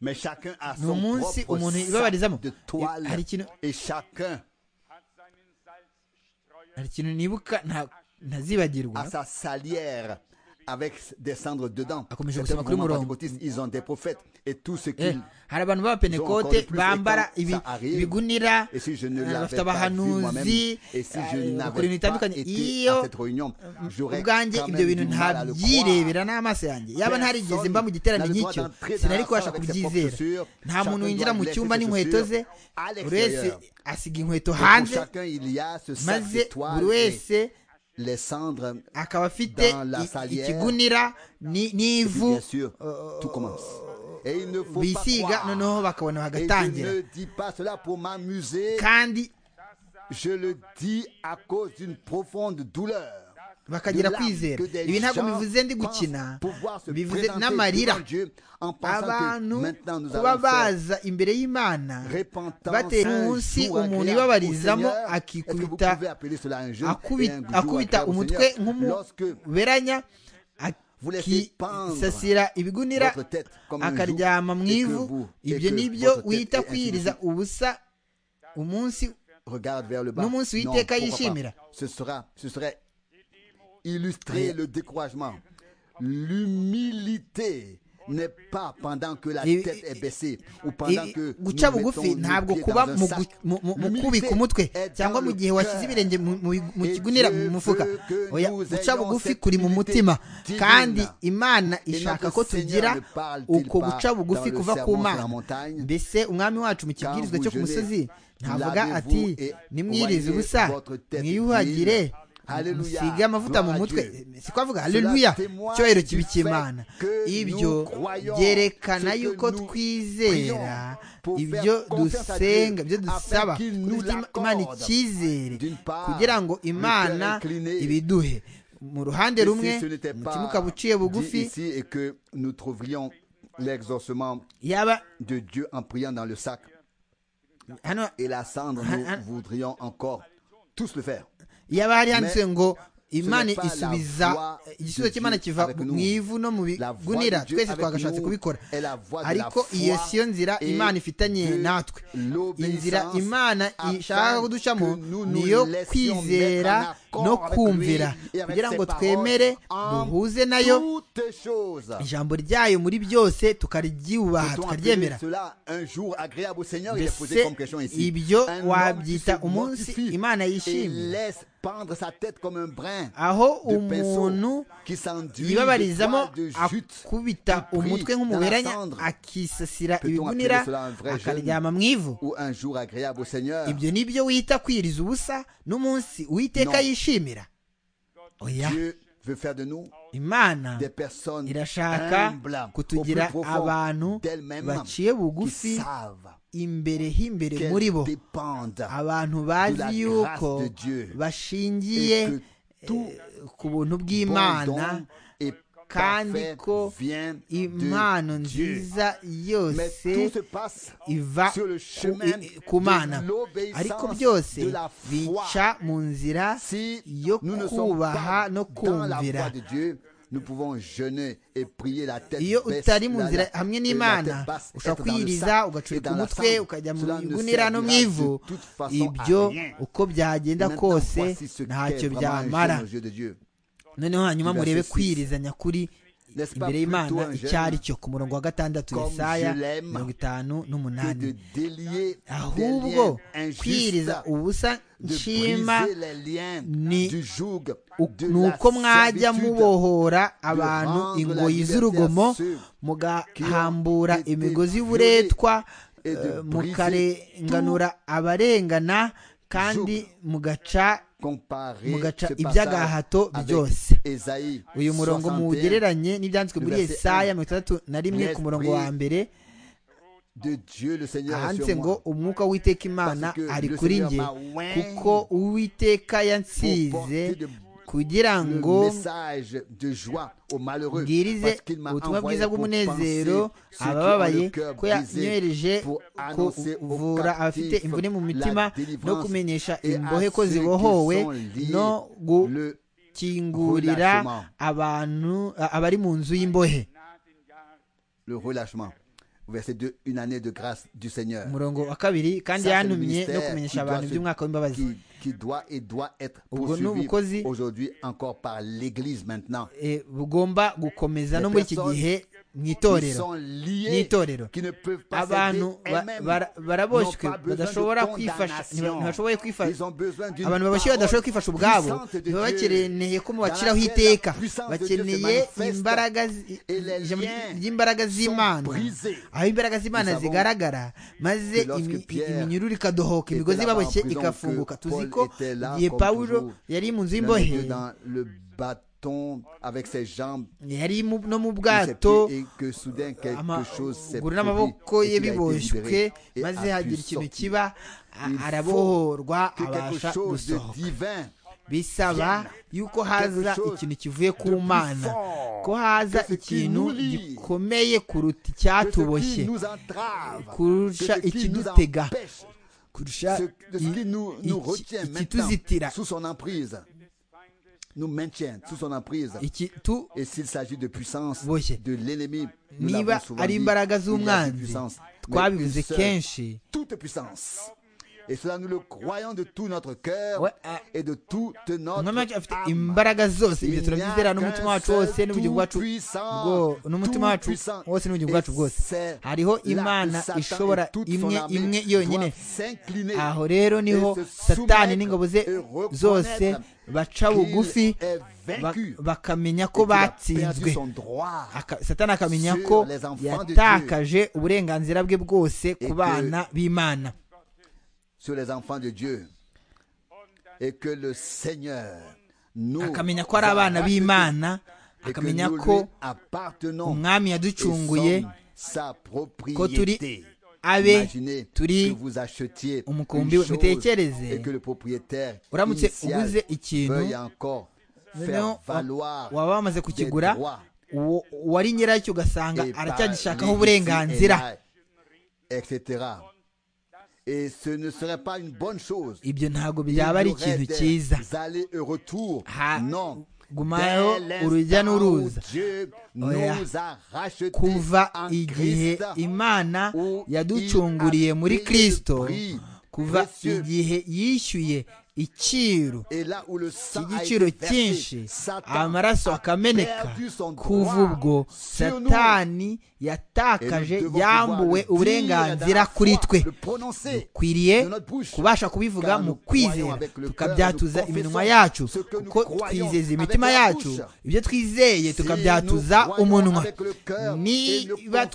mais chacun a ni son umunsi propre umuntu sac ibabarizamo de I- hari toile ikintu et chacun hari ikintu nibuka nta- ntazibagirwa à sa salière avec des cendres dedans. Ah, comme je C'est vous sais, un ma mouvement crumoro. pentecôtiste, Ils ont des prophètes et tout ce Eh, qu'ils... hari abantu Ils ont encore b'abapenekote plus bambara étant- ibi- ça arrive. ibigunira Et si je ne eh, l'avais bafite pas vu moi-même, abahanuzi et si je eh, bakora n'avais ibintu pas bitandukanye été à iyo cette réunion, j'aurais quand ubwanjye ibyo même bintu du mal à le croire. ntabyirebera n'amaso yanjye yaba ntarigeze mba mu giterane Personne nk'icyo n'a le droit d'entrer dans sinari la kubasha salle avec ses kubyizera propres chaussures. nta muntu Chacun winjira doit mu laisser cyumba ses n'inkweto ze chaussures à buri wese l'extérieur. asiga inkweto Et pour hanze chacun, il y a ce sac maze de toile buri et wese les cendres. akaba afite dans la i- salière. ikigunira ni- Et puis, n'ivu bien sûr, tout commence. Et il ne faut pas bisiga croire. noneho bakabona Et je bagatangira ne dis pas cela pour m'amuser. kandi Je le dis à cause d'une profonde douleur. bakagira kwizera ibi ntabwo bivuze ndi gukina bivuze n'amarira abantu kuba baza imbere y'imana batera umunsi umuntu ibabarizamo akikubita akubi- akubita umutwe nk'umuberanya Vous laissez pendre akisasira ibigunira votre tête comme un akaryama joug mu et que ivu vous- et ibyo que nibyo votre tête wita est kwiyiriza ubusa umunsi regarde vers le bas. N'umunsi Non, w'iteka pourquoi yishimira. pas. Ce sera, ce serait illustrer le découragement, l'humilité n'est pas pendant que la Ibi- tête est baissée ou pendant Ibi- que nous guca mettons bugufi nos ntabwo pieds kuba dans un mu sac. gu- mu- mu- mu L'humilité kubika umutwe est cyangwa dans mu le gihe washyize cœur. ibirenge mu- mu- mu Et kigunira Dieu mu mufuka veut que oya nous guca ayons bugufi cette kuri mu humilité mutima divine. kandi imana ishaka notre ko tugira Seigneur ne parle-t-il uko pas guca bugufi dans le kuva ku sermon sur la mana montagne? mbese umwami wacu mu kibwirizwa cyo ku vous musozi jeûnez, ntavuga lavez-vous ati et nimwirize oignez ubusa votre tête mwiyuhagire d'huile. Hallelujah. musige amavuta mu Gloire à mutwe Dieu. si ko avuga Cela haleluya témoigne icyubahiro du kiba fait icy'imana que ibyo nous croyons byerekana ce que yuko nous twizera prions pour ibyo faire confiance à dusenga Dieu ibyo dusaba afin qu'il kuko nous dufite imana l'accorde. icyizere D'une part, kugira ngo le cœur imana incliné. ibiduhe mu ruhande Et si rumwe ce n'était mu pas kimuka buciye dit bugufi ici et que nous trouverions l'exorcement yaba de Dieu en priant dans le sac hano et la cendre, nous voudrions encore tous le faire. yaba hari handitse Mais ngo imana n'est pas la isubiza voix igisubizo de cy'imana Dieu kiva avec mu nous. ivu no mu La voix de bigunira Dieu twese avec twagashatse nous kubikora est la voix de la ariko foi iyo siyo nzira et imana de ifitanye natwe l'obéissance inzira imana afin ishaka kuducamo que nous nous niyo laissions kwizera mettre en no accord avec kumvira lui et avec kugira ses ngo paroles twemere en duhuze nayo toutes choses. ijambo ryayo muri byose tukaryubaha Peut-on appeler tukaryemera cela un jour agréable au Seigneur Il est posé mbese comme question ici. ibyo Un homme wabyita qui se umunsi mortifie imana et yishimira laisse pendre sa tête comme un brin aho de pinceau umuntu qui s'enduit de yibabarizamo toile de jute. akubita umutwe nk'umuberanya akisasira ibigunira akaryama mu ivu ou un jour agréable au Seigneur. ibyo ni byo wita kwiriza ubusa n'umunsi uwiteka yishimira oya Dieu veut faire de nous imana des personnes irashaka humbles, kutugira au plus profond abantu d'elles-mêmes, baciye qui bugufi savent imbere h'imbere qu'elles muri bo dépendent abantu bazi grâce yuko de Dieu. bashingiye Et que tout eh, ku buntu bon bw'imana don et kandi parfait ko vient impano de Dieu. nziza Mais tout yose se passe iva sur le ku- chemin i- i- ku mana de l'obéissance ariko byose de la foi. bica mu nzira Si yo nous ne sommes kubaha pas no dans la voie kumvira de Dieu, nous pouvons jeûner et prier la tête iyo baisse, utari mu la- nzira la- hamwe la n'imana tête basse, ushobora être dans le kwiyiriza sac et ugacuruka dans la umutwe cendre. ukajya mu Cela ne bigunira no mu servira ivu de toute façon à ibyo rien. uko byagenda Maintenant, kose voici ce qu'est ntacyo vraiment un jeûne byamara aux yeux de Dieu. noneho hanyuma Verset murebe six. kwirizanya kuri N'est-ce pas imbere plutôt y'imana un jeune icyo ari cyo ku murongo wa gatandatu comme yesaya je l'aime mirongo itanu que de n'umunani délier des liens ahubwo injustes, kwiriza ubusa de nshima briser les liens ni du joug u- de ni la uko mwajya servitude. mubohora abantu ingoyi z'urugomo mugahambura imigozi y'uburetwa et de eh, briser mukarenganura abarengana kandi mugaca Comparez mugaca ce passage iby'agahato avec byose. Esaïe uyu murongo 61, muwugereranye n'ibyanditswe muri verset yesaya un. mirongo itandatu na rimwe ku murongo wa mbere de Dieu le Seigneur est ahanditse sur ngo moi umwuka w'uwiteka imana Parce que ari le kuri Seigneur njye m'a oint kuko uwiteka yansize pour porter de- kugira le ngo message de joie aux malheureux bwirize parce qu'il m'a ubutumwa envoyé bwiza pour penser bw'umunezero ceux qui ont abababaye le cœur ko brisé, yanyohereje pour annoncer aux kuvura captifs abafite imvune mu la mitima no délivrance kumenyesha et à imbohe ko ceux qui zibohowe sont liés no le gukingurira relâchement. abantu abari mu nzu y'imbohe le relâchement. Verset 2, une année de grâce du Seigneur. umurongo wa kabiri kandi Ça, c'est le yantumye no ministère kumenyesha qui doit abantu se- iby'umwaka w'imbabazi qui- qui doit et doit être Ubwo poursuivi n'ubukozi- aujourd'hui encore par l'Église maintenant. Eh, bugomba gukomeza no muri iki personnes gihe mu Qui itorero sont liés, n'itorero qui ne peuvent pas abantu s'aider ba- elles-mêmes, bara- baraboshywe n'ont pas besoin badashobora de kwifasha condamnation. ntiba- ntibashoboye kwifasha Ils ont besoin d'une abantu babashywe parole badashobora kwifasha ubwabo puissante de baba Dieu, bakeneye ko mubaciraho dans laquelle la iteka puissance de Dieu se bakeneye manifeste imbaraga zi- et les ijambo liens ry'imbaraga z'imana brisés. aho imbaraga z'imana Nous savons zigaragara maze que lorsque imi- Pierre iminyururu était ikadohoka imigozi là-bas en baboshye prison, que ikafunguka tuzi Paul ko était là igihe comme pawulo toujours, yari mu nzu l'un y'imbohe d'eux dans le bâton avec ses jambes yari mu- no mu sous ses bwato pieds et que soudain quelque chose s'est amaguru n'amaboko produit ye et qu'il a été biboshywe libéré et maze a pu hagira ikintu sortir. kiba Il a- faut arabohorwa Que quelque abasha chose de gusohoka divin bisaba yuko haza chose ikintu kivuye ku de plus mana fort ko haza que ce qui ikintu nous lie, gikomeye kuruta que ce qui icyatuboshye nous entrave, kurusha que ce qui nous ikidutega empêche, kurusha ce, de ce qui i- nous, nous iki- retient maintenant ikituzitira sous son emprise, nous maintient sous son emprise. ikitu Et s'il s'agit de puissance Boshye. de l'ennemi, nous niba l'avons souvent ari dit, imbaraga il y a une z'umwanzi puissance, mais une twabivuze seule, kenshi toute puissance. Et cela, nous le croyons de tout notre cœur We- uh, et de toute notre umwami wacu afite âme. imbaraga zose Il ibyo n'y a turabyizera n'umutima qu'un wacu wose seul n'ubugingo bwacu tout-puissant, bwo- n'umutima wacu tout-puissant. wose n'ubugingo Et bwacu bwose c'est hariho là imana que Satan ishobora et toute son imwe armée imwe yonyine doivent s'incliner aho rero niho et se satani soumettre n'ingabo ze et reconnaître zose baca qu'il bugufi est ba- vaincu bakamenya et ko qu'il a perdu batsinzwe son droit. Aka- satani akamenya sur ko les enfants de yatakaje uburenganzira bwe bwose Et ku que- bana b'imana sur les enfants de Dieu et que le Seigneur nous akamenya ko ari abana a b'imana et que akamenya nous lui ko appartenons umwami et sommes yaducunguye sa ko turi propriété. abe Imaginez turi que vous achetiez umukumbi une we. chose Mutekereze. et que le propriétaire uramutse initial uguze ikintu veuille encore noneho faire valoir waba wamaze des kukigura droits uwo- uwari nyiracyo ugasanga et par aracyagishakaho les uburenganzira ici et là, etc. Et ce ne serait pas une bonne chose ibyo ntabwo Il y byaba ari aurait ikintu cyiza des allers et retours. Ha- Non. gumayo Dès urujya l'instant où n'uruza Dieu Oya. nous a rachetés kuva en igihe Christ, imana où yaducunguriye il a muri payé le kristo prix kuva précieux. igihe yishyuye iciro et là où le sang a cy'igiciro été versé, cyinshi Satan amaraso a akameneka perdu son kuva droit ubwo sur nous. satani yatakaje Et nous devons yambuwe pouvoir le dire uburenganzira à la kuri fois, twe le prononcer dukwiriye de notre bouche. kubasha kubivuga Car mu nous croyons kwizera avec le tukabyatuza cœur, nous iminwa confessons yacu ce que nous kuko croyons twizeza avec imitima la yacu bouche. ibyo twizeye Si tukabyatuza nous croyons umunwa avec le cœur et ne niba confessons pas avec la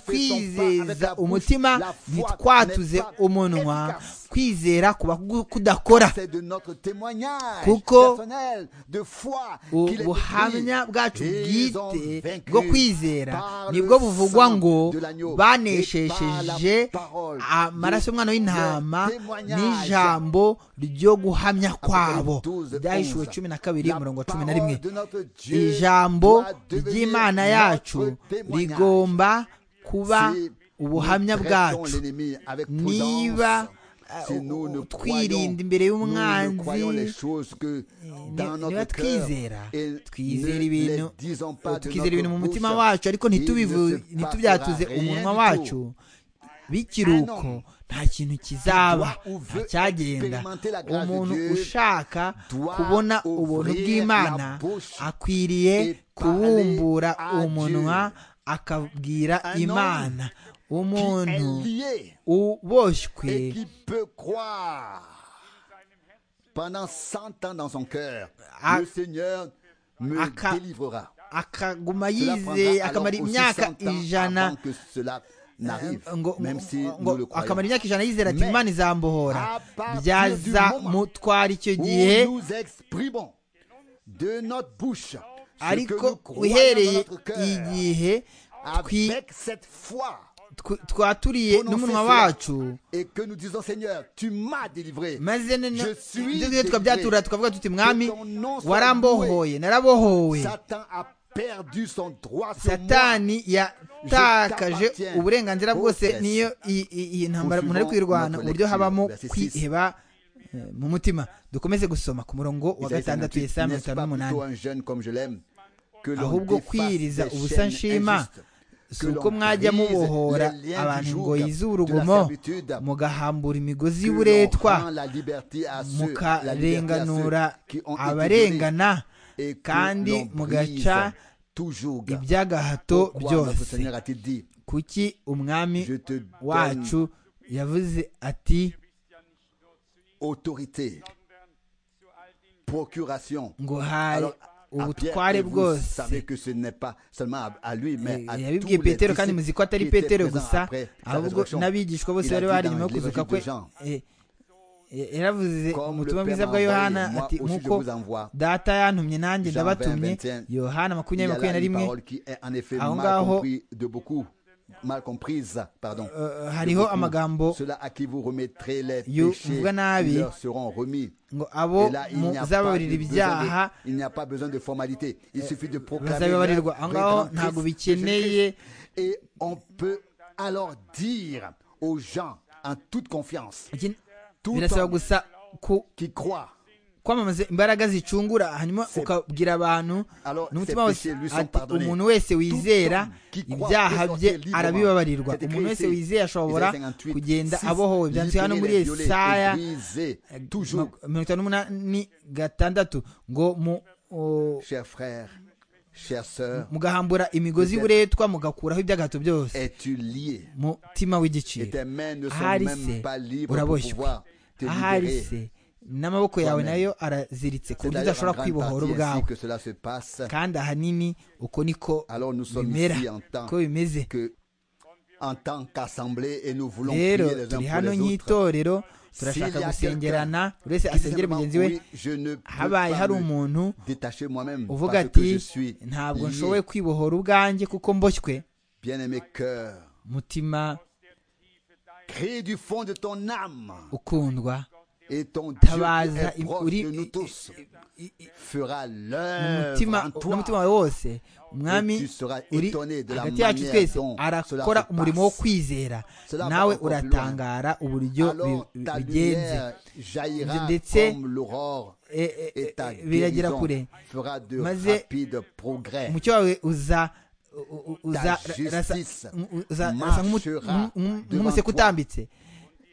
twizeza bouche, umutima la foi ntitwatuze n'est pas umunwa efficace. kwizera kuba ku- kudakora c'est de notre témoignage Kuko personnel de foi qu'il est ubuhamya bwacu écrit. Ils ont bwite vaincu bwo kwizera par le nibwo buvugwa sang ngo de l'agneau baneshesheje et par la parole amaraso y'umwana de w'intama leur témoignage. n'ijambo ryo guhamya kwabo 12, byahishuwe cumi na kabiri La umurongo wa cumi na parole rimwe de notre Dieu ijambo doit devenir ry'imana yacu notre témoignage. rigomba kuba Si ubuhamya nous traitons bwacu l'ennemi avec niba prudence, si uh, nous ne twirinda croyons- imbere nous ne croyons les y'umwanzi choses que dans ni- notre niba cœur twizera et twizera ne ibintu les disons pas de tukizera notre ibintu mu mutima bouche. wacu ariko Il ne ntitubivu- se passera ntitubyatuze rien umunwa du wacu tout. bikiruko Un homme nta kintu kizaba qui doit ou nta veut cyagenda expérimenter la grâce de umuntu Dieu ushaka doit kubona ouvrir ubuntu la bw'imana bouche akwiriye et kubumbura parler à umunwa akabwira Un homme imana qui umuntu est lié uboshywe et qui peut croire pendant 100 ans dans son cœur, Ah. le Seigneur me Aka- délivrera. akaguma Cela yizeye prendra akamara alors aussi imyaka 100 ans ijana avant que cela n'arrive, Eh, ngo- même si ngo- nous le croyons. akamara imyaka ijana yizera ati Mais imana izambohora à partir byaza du moment mutwara icyo Où gihe nous exprimons de notre bouche ce que nous ariko croyons dans uhereye notre cœur igihe twi- avec cette foi tw- twaturiye prononcée n'umunwa cela wacu et que nous disons Seigneur, tu m'as délivré. maze noneho Je suis ibyo twa byatura délivré. tukavuga tuti mwami Que ton nom soit warambohoye narabohowe Satan a perdu son droit sur moi. satani yatakaje t'appartiens. uburenganzira bwose Possess. niyo i- i- iyi ntambara umuntu ari Poursuivons kwirwana notre uburyo lecture. habamo Verset six. kwiheba eh, mu mutima dukomeze gusoma ku murongo wa Isaïe gatandatu 58, yesaya mirongo n'est-ce itanu pas n'umunani plutôt un jeune comme je l'aime que l'on ahubwo défasse kwiyiriza ces ubusa chaînes nshima injustes, si que uko l'on mwajya brise mubohora les liens abantu du joug, ingoyi de z'urugomo la servitude, mugahambura imigozi que l'on rend y'uburetwa la liberté à ceux- la liberté à ceux mukarenganura qui ont été donnés, abarengana et que kandi l'on brise mugaca tout joug. iby'agahato Pourquoi notre byose Seigneur a-t-il dit kuki umwami Je te donne wacu yavuze ati autorité, procuration. ngo hari Alors, à Pierre, ubutware et vous bwose savez que ce n'est pas seulement à, à lui, mais à tous les yabibwiye petero kandi disciples muzi ko atari qui étaient petero présents gusa après sa ahubwo résurrection. n'abigishwa bose Il a bari dit bahari dans nyuma yo l'Évangile kuzuka de kwe Jean, eh, eh, yaravuze Comme mu butumwa le Père bwiza bwa m'a yohana envoyé, moi ati aussi je nk'uko vous envoie. data yantumye Jean nanjye ndabatumye 20, yohana Il y makumyabiri a là makumyabiri na une rimwe parole qui est en effet Aho mal ngaho- comprise de beaucoup, mal comprise, pardon. eh, de hariho beaucoup. amagambo Cela à qui vous remettrez les yo- péchés mvuga nabi. leur seront remis. ngo abo Et là, il n'y a pas muzababarira de ibyaha besoin de- il n'y a pas besoin de formalité. Il suffit de proclamer. bazabibabarirwa aho ngaho l'œuvre ntabwo rédemptrice de bikeneye Jésus-Christ. Et on peut alors dire aux gens en toute confiance, iki- tout birasaba homme gusa ku qui croit kwamamaza imbaraga zicungura hanyuma C'est- ukabwira abantu Alors, n'umutima ces wose péchés lui sont ati pardonnés. umuntu wese wizera Tout homme qui croit ibyaha peut bye sortir librement. arabibabarirwa C'est écrit umuntu wese ici, wizeye ashobora Isaïe 58, kugenda six, abohowe byanditswe hano muri libérer, violer, yesaya briser, toujours ma- mirongo itanu n'umunani gatandatu ngo mu o- Chers frères, chères sœurs, mugahambura imigozi Peut-être. y'uburetwa mugakuraho iby'agahato byose es-tu lié mutima Et w'igiciro tes mains ne sont ahari même se pas libres pour uraboshywe pouvoir te ahari se libérer. n'amaboko yawe toi-même. nayo araziritse ku C'est buryo d'ailleurs en udashobora grande kwibohora partie ainsi ubwawe que cela se passe. kandi ahanini uko niko Alors nous sommes bimera ici en tant ko bimeze que, en tant qu'assemblée, et nous voulons prier rero les uns turi pour hano les autres. nk'itorero S'il y turashaka a gusengerana buri wese quelqu'un qui dit asengere simplement, mugenzi we oui, je ne peux habaye pas hari me umuntu détacher moi-même uvuga parce que je ati suis ntabwo lié. nshoboye kwibohora ubwanjye kuko mboshywe Bien-aimé cœur, mutima crée du fond de ton âme ukundwa et ton Dieu qui tabaza est im- proche uri de nous tous i- i- fera umutima l'œuvre en n'umutima toi. wawe wose Et umwami tu seras uri étonné de la hagati yacu manière twese dont cela arakora se umurimo wo passe. kwizera Cela va nawe encore plus loin. uratangara uburyo Alors bi- ta bigenze lumière jaillira ndetse- comme l'aurore E- e- et ta e- biragera kure guérison fera de Maze- rapides progrès. umucyo wawe uza u- u- uza Ta rasa- justice u- uza- rasa nk'umu- marchera nk'umu- nk'umu- devant nk'umuseke toi. utambitse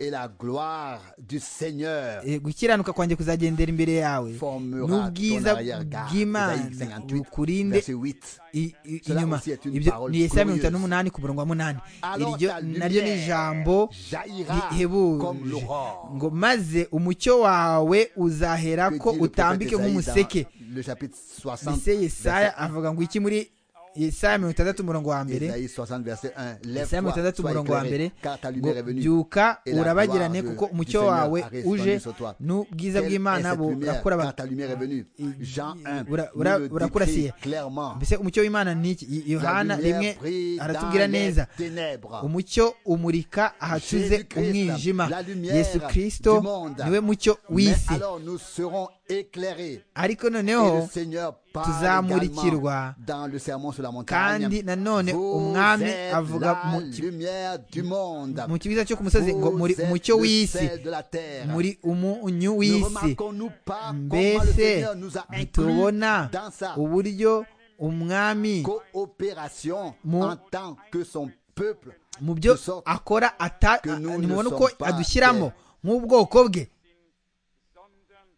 Et la gloire du Seigneur Eh, gukiranuka kwanjye kuzagendera imbere yawe formera ton n'ubwiza arrière-garde. Isaïe bw'imana 58, bukurinde verset 8. i- i- Cela inyuma aussi est une ibyo parole ni yesaya mirongo glorieuse. itanu n'umunani ku murongo wa munani Alors iryo ta naryo ni ijambo lumière jaillira comme rihebuje l'aurore. ngo maze umucyo wawe uzahera Que ko dit le utambike prophète nk'umuseke Isaïe dans le chapitre 60, mbese yesaya avuga ngo iki muri yesaya mirongo itandatu umurongo wa verset- mbere Isaïe 60, verset 1. yesaya mirongo Lève-toi, itandatu sois umurongo wa mbere éclairé, car ta ngo lumière est venue. byuka Et la urabagirane gloire kuko du- umucyo du Seigneur wawe a resplendit uje sur toi. n'ubwiza Quelle bw'imana est cette lumière burakora Quand ta lumière est venue. Jean 1, bura- nous bura- le burakurasiye. décrit clairement. mbese umucyo w'imana ni iki Y- La yohana rimwe lumière brille aratubwira dans les neza ténèbres. umucyo umurika ahacuze Jésus-Christ, la umwijima lumière yesu kirisito du monde. niwe mucyo Mais w'isi alors nous serons éclairés. ariko Et le noneho Seigneur parle également tuzamurikirwa dans le sermon sur la montagne. kandi nanone Vous umwami êtes avuga la mu ki- lumière du monde. mu kibiza cyo ku musozi ngo muri Vous êtes umucyo le w'isi sel de la terre. muri umunyu Ne w'isi remarquons-nous pas comment le mbese Seigneur nous a inclus ntitubona dans sa uburyo umwami coopération Mu- en tant que son peuple. mu byo de sorte akora ata que nous nimubona ne uko sommes pas adushyiramo nk'ubwoko bwe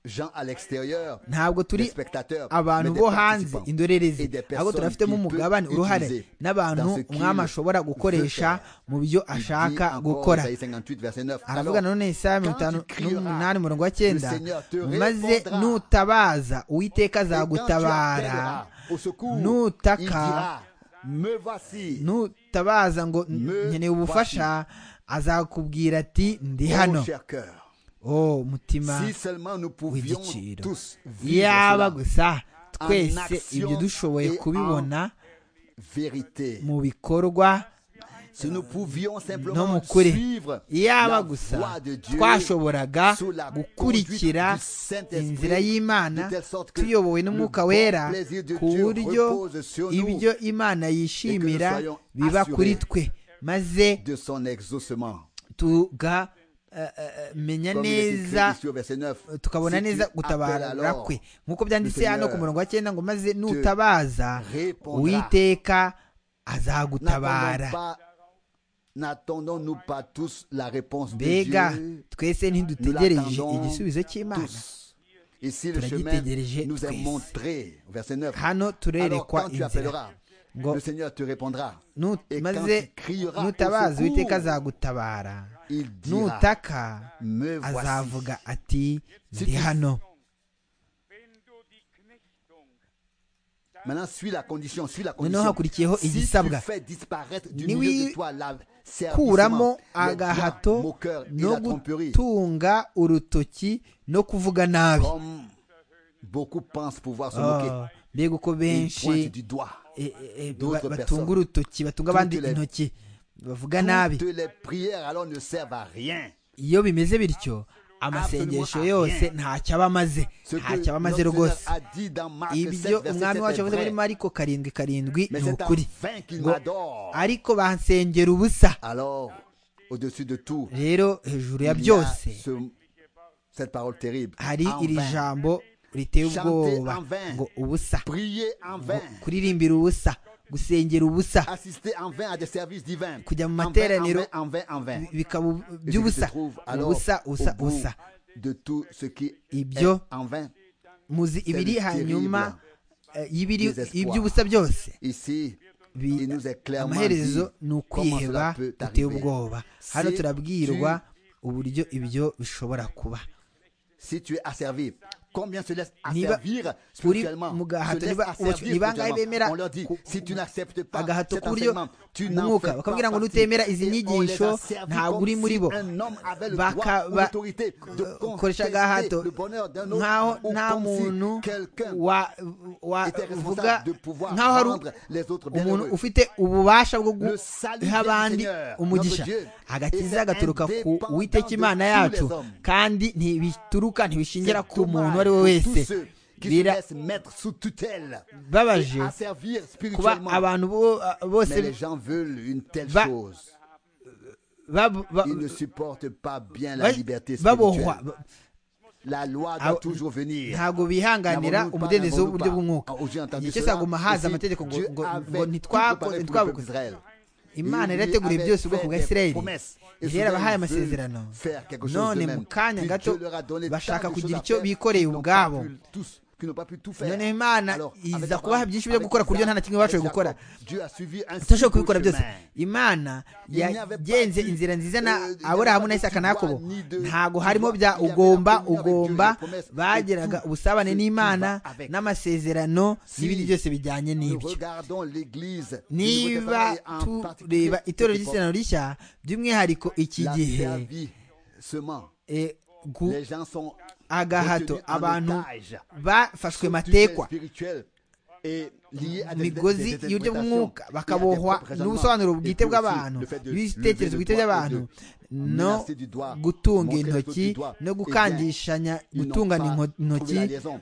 Jean à l'extérieur, ntabwo des turi spectateurs, abantu mais bo des hanze participants. indorerezi Et des ahubwo personnes turafitemo qui peut umugabane uruhare utiliser n'abantu dans ce qu'il umwami ashobora veut gukoresha faire. mu byo Il dit ashaka encore, gukora Isaïe 58, verset 9, aravuga alors, nanone isaya mirongo itanu tu crieras, n'umunani umurongo wa cyenda le Seigneur te maze répondra. nutabaza uwiteka et quand tu azagutabara appelleras au secours, nutaka, il dira, me voici, nutabaza ngo Me nkeneye ubufasha azakubwira ati ndi ô hano cher cœur. o mutima Si seulement nous pouvions w'igiciro tous vivre yaba cela. gusa en twese action ibyo dushoboye et en kubibona vérité. mu bikorwa Si nous pouvions no mu simplement kuri suivre yaba la gusa voie de Dieu twashoboraga sous la gukurikira conduite du Saint-Esprit, inzira y'imana de telle sorte que tuyobowe le n'umwuka bon wera plaisir de ku Dieu buryo repose sur nous ibyo imana yishimira soyons biba assurés kuri twe maze de son exaucement. tugamenya Comme il est écrit neza ici au verset 9, tukabona si tu neza appelles gutabara alors, kwe nk'uko byanditse hano ku murongo wa cyenda ngo maze nutabaza répondra. uwiteka n'attendons azagutabara pas- n'attendons-nous pas tous la réponse de mbega Dieu twese Nous ntidutegereje l'attendons igisubizo cy'imana tous. Ici, le Cela dit, chemin Tédérégé, nous est Christ. montré. au Verset 9. hano Alors, turerekwa quand tu inzira appelleras, ngo le Seigneur te répondra. nu- Et quand tu maze crieras au nutabaza secours, uwiteka azagutabara Il dira, nutaka me voici. azavuga ati Si ndi tu- hano Maintenant, suis la condition, suis la Noneho condition. hakurikiyeho Si tu igisabwa. fais disparaître du Niwi- milieu de toi la servissement, kuramo les doigts, agahato moqueur et no la tromperie, gutunga urutoki no kuvuga nabi comme beaucoup pensent pouvoir se Ah, moquer. mbega uko Ils pointent benshi du doigt eh, eh, eh, d'autres ba- batunga personnes. urutoki batunga abandi Toutes les- intoki bavuga nabi Toutes les prières alors ne servent à rien. iyo bimeze bityo amasengesho yose ntacyo aba amaze Ce ntacyo aba que amaze notre rwose Seigneur a dit dans Marc 7, ibyo verset umwami 7, wacu est avuze muri vrai. mariko karindwi karindwi Mais ni c'est en ukuri vain qu'il ngo m'adore. ariko bansengera ubusa Alors, au-dessus de tout, rero il hejuru ya y a byose ce, cette parole terrible. hari En iri vain. jambo riteye Chanter ubwoba en vain. ngo ubusa Prier en ngo vain. kuririmbira ubusa gusengera ubusa Assister en vain à des services divins. Kujya mu En vain, materaniro. En vain, en vain, en vain. bi- bikaba u- Et ce qui se by'ubusa trouve alors ubusa ubusa au bout ubusa de tout ce qui est ibyo en vain. muzi ibiri terrible. hanyuma eh, y'ibiri Désespoir. iby'ubusa byose Ici, Bi- il nous est clairement dit amaherezo ni comment ukwiheba cela peut guteye t'arriver. ubwoba hano Si turabwirwa uburyo ibyo bishobora kuba si tu es asservi. Combien se laissent Niba asservir uri spirituellement mu Se gahato laissent niba asservir ubacu- ni bangahe spirituellement. bemera On leur dit, ku- si tu n'acceptes pas agahato cet k'uburyo enseignement, tu mu n'en fais mwuka pas bakabwira ngo partie. nutemera Et izi on les nyigisho a servis ntabwo uri comme muri si bo un homme avait le droit ou bakaba l'autorité de ukoresha contester agahato le bonheur d'un autre, nkaho ou nta comme si muntu quelqu'un était wavuga responsable de pouvoir nkaho hari rendre les autres umuntu bienheureux. ufite ububasha bwo Le salut vient guha du abandi Seigneur, umugisha notre Dieu. Et agakiza c'est gaturuka ku indépendant uwiteka de imana tous yacu les hommes. kandi ntibituruka ntibishingira C'est ku muntu dommage uwo ari we pour wese tous ceux qui se Bira- laissent mettre sous tutelle babaje à servir kuba spirituellement. abantu bo- bose Mais les gens veulent une telle Va- chose. bab- ba- Ils ne supportent pas bien la ba- liberté babohwa spirituelle. La loi Ah, doit toujours venir. ntabwo bihanganira N'abagomba- umudendezo n'abagomba- w'uburyo bw'umwuka Ah, uji entendu igihe cyose cela? haguma haza Ici, amategeko ngo Dieu ngo ngo avait ntitwakoze tout préparé pour le peuple ntitwabukoze d'Israël. imana Il lui yarateguye avait byose ubwoko bwa fait des isirayeli promesses. Et yari soudain, yarabahaye ils veulent amasezerano faire quelque chose none d'eux-mêmes. mu kanya Puis gato Dieu leur a donné bashaka tant de choses kugira à icyo faire bikoreye qu'ils n'ont pas ubwabo pu tous- qu'ils n'ont pas pu tout faire. noneho imana Alors, avec iza Abraham, kubaha byinshi byo avec gukora ku buryo nta Isaac, na kimwe bashoboye avec gukora Jacob, Dieu a suivi un si tudashobora beau kubikora byose chemin. imana yagenze inzira nziza na Euh, il aburahamu n'y na avait pas isaka de na yakobo droit, ni de ntabwo pouvoir. harimo bya Il y avait la ugomba communion avec Dieu, ugomba les promesses, et bagiraga tout ubusabane ce qui n'imana va avec. n'amasezerano Si n'ibindi byose bijyanye Nous n'ibyo regardons l'Église du Nouveau niba Testament et en particulier tureba cette itorero époque, ry'isezerano rishya by'umwihariko iki la gihe servie seulement. eh, gu- Les gens sont agahato retenus en abantu otage. bafashwe Sous tutelle matekwa spirituelle et liée à des- migozi des- des y'uburyo interprétations et bw'umwuka à des bakabohwa propres raisonnements. n'ubusobanuro Et bwite puis aussi, bw'abantu le fait de n'ibitekerezo lever le bwite doigt by'abantu et de no menacer du doigt, gutunga montrer le intoki doigt. no Eh bien, gukandishanya ils n'ont gutungana pas inko- trouvé intoki la liaison.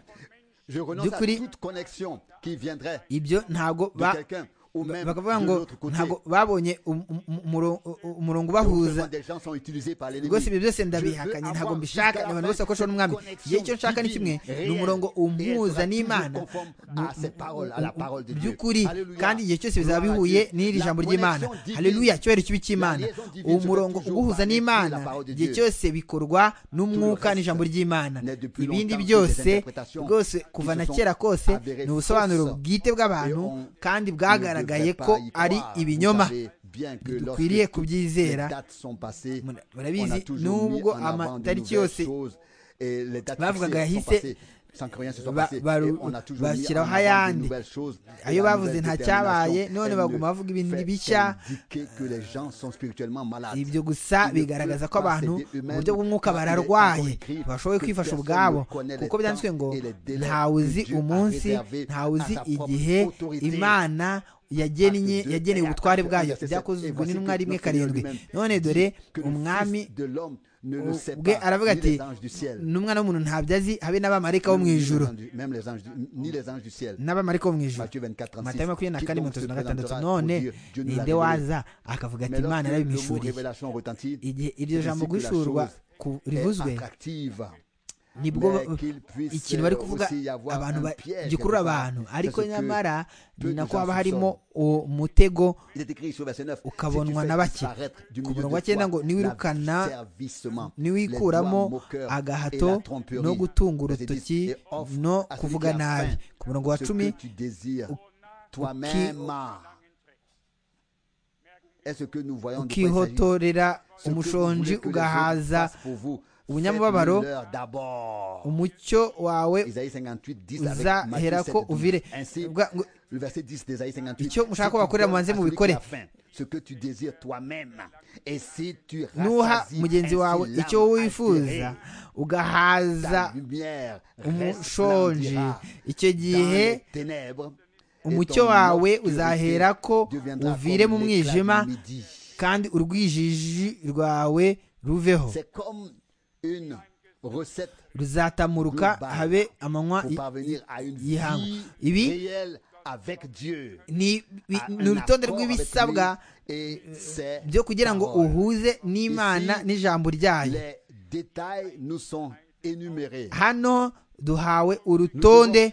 Je renonce à By'ukuri- toute connexion qui viendrait ibyo ntabwo de ba- quelqu'un ou même bakavuga de ngo l'autre côté. ntabwo babonye um- um- umuro- u- umurongo ubahuza Souvent, des gens sont utilisés par l'ennemi. rwose ibyo byose Je veux ndabihakanye avoir ntabwo jusqu'à mbishaka la abantu fin bose bakoresha une n'umwami igihe icyo connexion nshaka ni kimwe divine, ni umurongo réelle, umpuza et elle sera n'imana toujours conforme à ses paroles, à la parole de Dieu. by'ukuri Alléluia. kandi igihe cyose Gloire bizaba à bihuye Dieu. n'iri La jambo ry'imana connexion divine, haleluya icyubahiro kibi cy'imana la liaison divine uwo se fait murongo toujours uguhuza par l'esprit n'imana et la parole de igihe Dieu. cyose bikorwa n'umwuka reste n'ijambo ry'imana n'est depuis ibindi longtemps que byose des interprétations rwose qui kuva se na sont kera kose avérées ni ubusobanuro fausses bwite bw'abantu et on kandi bwagaragaye bwagaragaye ko ari ibinyoma dukwiriye kubyizera Mura- murabizi, murabizi nubwo nubwo amatariki amatariki yose yose bavugaga bavugaga yahise, yahise ba- baru- bashyiraho bashyiraho ayandi. ayandi Ayo ayo bavuze bavuze nta nta cyabaye, cyabaye none none baguma baguma bavuga bavuga ibintu ibintu bishya. bishya ibyo gusa bigaragaza ko abantu mu buryo bw'umwuka bararwaye bashoboye kwifasha ubwabo kuko byanditswe ngo ntawe uzi umunsi ntawe uzi igihe imana yagennye yageneye ubutware bwayo byakozwe n'intumwa rimwe karindwi none dore umwami ubwe aravuga ati n'umwana w'umuntu ntabyo azi habe n'abamarayika bo mu ijuru n'abamarayika bo mu ijuru matayo makumyabiri na kane mirongo itatu na gatandatu none ninde waza akavuga ati imana yarabimwishuriye igihe iryo jambo guhishurwa ku- rivuzwe nibwo ba- ikintu bari kuvuga abantu ba- gikurura abantu ariko nyamara ni nako haba harimo uwo mutego ukabonwa na bake ku murongo wa cyenda ngo niwirukana niwikuramo agahato no gutunga urutoki no kuvuga nabi ku murongo wa cumi ukihoto ukihotorera umushonji ugahaza ubunyamubabaro, ubunyamubabaro umucyo wawe uzahera uzahera ko uvire Bwa- ngo- icyo mushaka ko bakorera mubanze mubikore nuha mugenzi wawe icyo wowe wifuza ugahaza umushonji umushonji icyo gihe umucyo wawe uzahera ko uvire mu mwijima kandi urwijiji rwawe ruveho ruzatamuruka global habe amanywa y- y'ihangu ibi ni bi- ni urutonde rw'ibisabwa byo kugira ngo uhuze n'imana n'ijambo ryayo les détails nous sont hano duhawe urutonde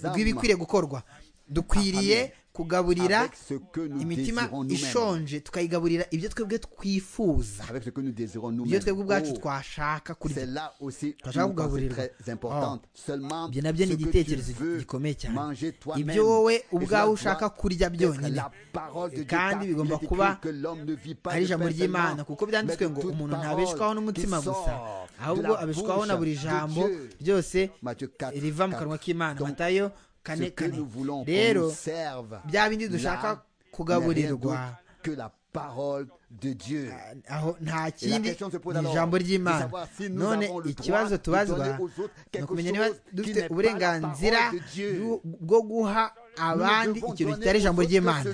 rw'ibikwiriye gukorwa dukwiriye kugaburira imitima ishonje tukayigaburira ibyo twebwe twifuza ibyo twebwe ubwacu twashaka kurya twashaka kugaburirwa ibyo nabyo ni igitekerezo gikomeye cyane ibyo wowe ubwawe ushaka kurya byonyine kandi bigomba kuba ari ijambo ry'imana kuko byanditswe ngo umuntu ntabeshwaho n'umutima gusa ahubwo abeshwaho na buri jambo ryose riva mu kanwa k'imana matayo kane kane rero bya bindi dushaka kugaburirwa aho nta kindi ni ijambo ry'imana none ikibazo tubazwa ni ukumenya niba dufite uburenganzira bwo guha abandi ikintu kitari ijambo ry'imana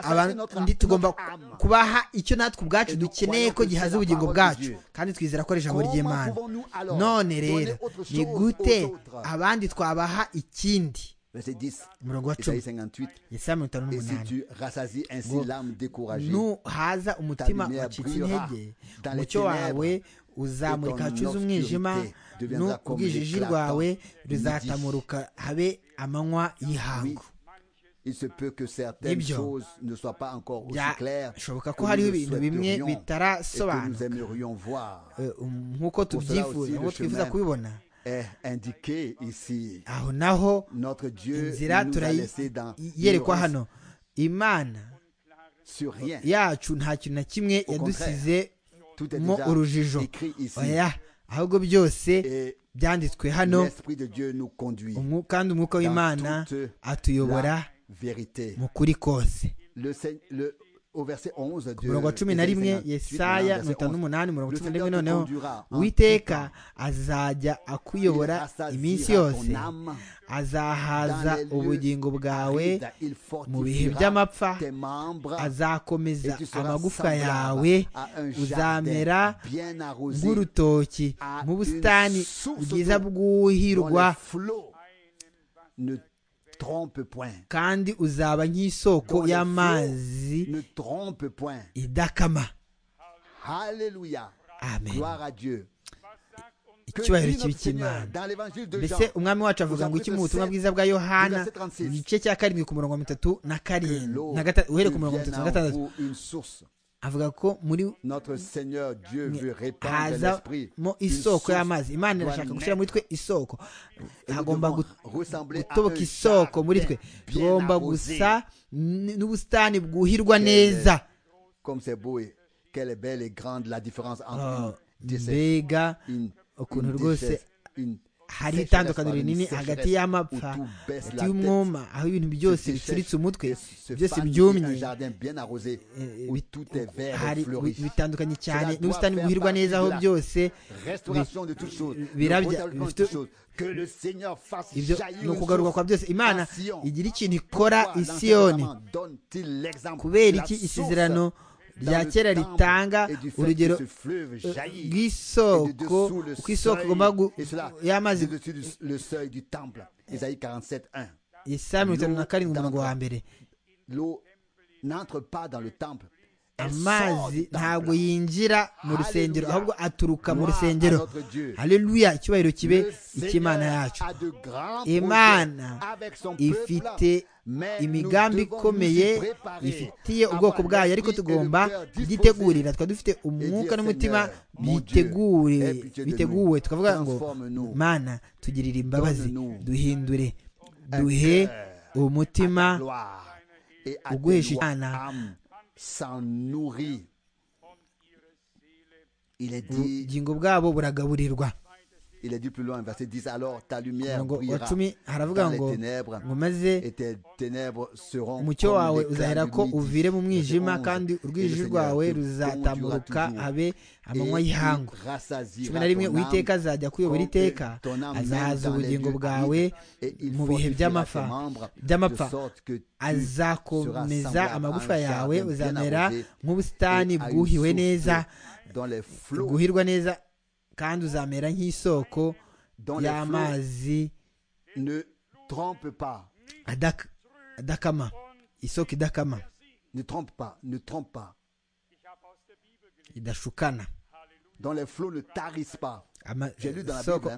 abandi tugomba kubaha icyo natwe ubwacu dukeneye ko gihaza ubugingo bwacu kandi twizera ko ari ijambo ry'imana none rero ni gute abandi twabaha ikindi umurongo wa cumi isaha mirongo itanu n'umunani nuhaza umutima wacitse intege umucyo wawe uzamurika hacuze umwijima n'ubwijiji rwawe ruzatamuruka habe amanywa y'ihangu il se peut que certaines Ibyo. choses ne soient pas encore aussi claires bishoboka ko hariho ibintu bimwe bitarasobanuka nk'uko tubyifuza nk'uko twifuza kubibona aho naho inzira turayerekwa hano imana yacu nta kintu na kimwe yadusize mo urujijo oya ahubwo byose byanditswe hano kandi umwuka w'imana atuyobora mu kuri kose umurongo wa cumi na rimwe yesaya mirongo itanu n'umunani mirongo cumi na rimwe noneho uwiteka azajya akuyobora iminsi yose azahaza ubugingo bwawe mu bihe by'amapfa azakomeza amagufwa yawe uzamera nk'urutoki nk'ubusitani bwiza bwuhirwa kandi uzaba nk'isoko y'amazi idakama icyubahiro kibi cy'imana mbese umwami wacu avuga ngo iki mu butumwa bwiza bwa yohana igice cya karindwi ku murongo wa mitatu na karindwi uhere ku murongo wa mitatu na gatandatu avuga ko muri hazamo isoko y'amazi imana irashaka gushyira muri twe isoko hagomba gutoboka isoko muri twe tugomba gusa n'ubusitani bwuhirwa neza mbega ukuntu rwose hari itandukaniro rinini hagati y'amapfa hagati y'umwuma aho ibintu byose bicuritse umutwe byose byumye bitandukanye cyane n'ubusitani bwuhirwa neza aho byose birabya ibyo ni ukugaruka kwa byose imana igira ikintu ikora isiyoni kubera iki isezerano rya kera ritanga urugero rw'isoko uko isoko igomba y'amazi isaha mirongo itanu na karindwi umurongo wa mbere amazi ntabwo yinjira mu rusengero ahubwo aturuka mu rusengero hareruya icyubahiro kibe icy'imana yacu imana ifite imigambi ikomeye ifitiye ubwoko bwayo ariko tugomba kubyitegurira twaba dufite umwuka n'umutima biteguwe tukavuga ngo mana tugirire imbabazi duhindure duhe umutima uguhesha icyana ubugingo bwabo buragaburirwa il est dit plus loin, verset 10, alors ta lumière brillera haravuga ngo ngo maze umucyo wawe uzahera ko uvire mu mwijima kandi urwijiji rwawe ruzatamburuka habe amanywa y'ihangu cumi na rimwe uwiteka azajya kuyobora iteka azahaza ubugingo bwawe mu bihe by'amapfa azakomeza amagufa yawe uzamera nk'ubusitani bwuhiwe neza bwuhirwa neza kandi uzamera nk'isoko y'amazi adakama isoko idakama idashukana dont les flots ne tarissent pas. amasoko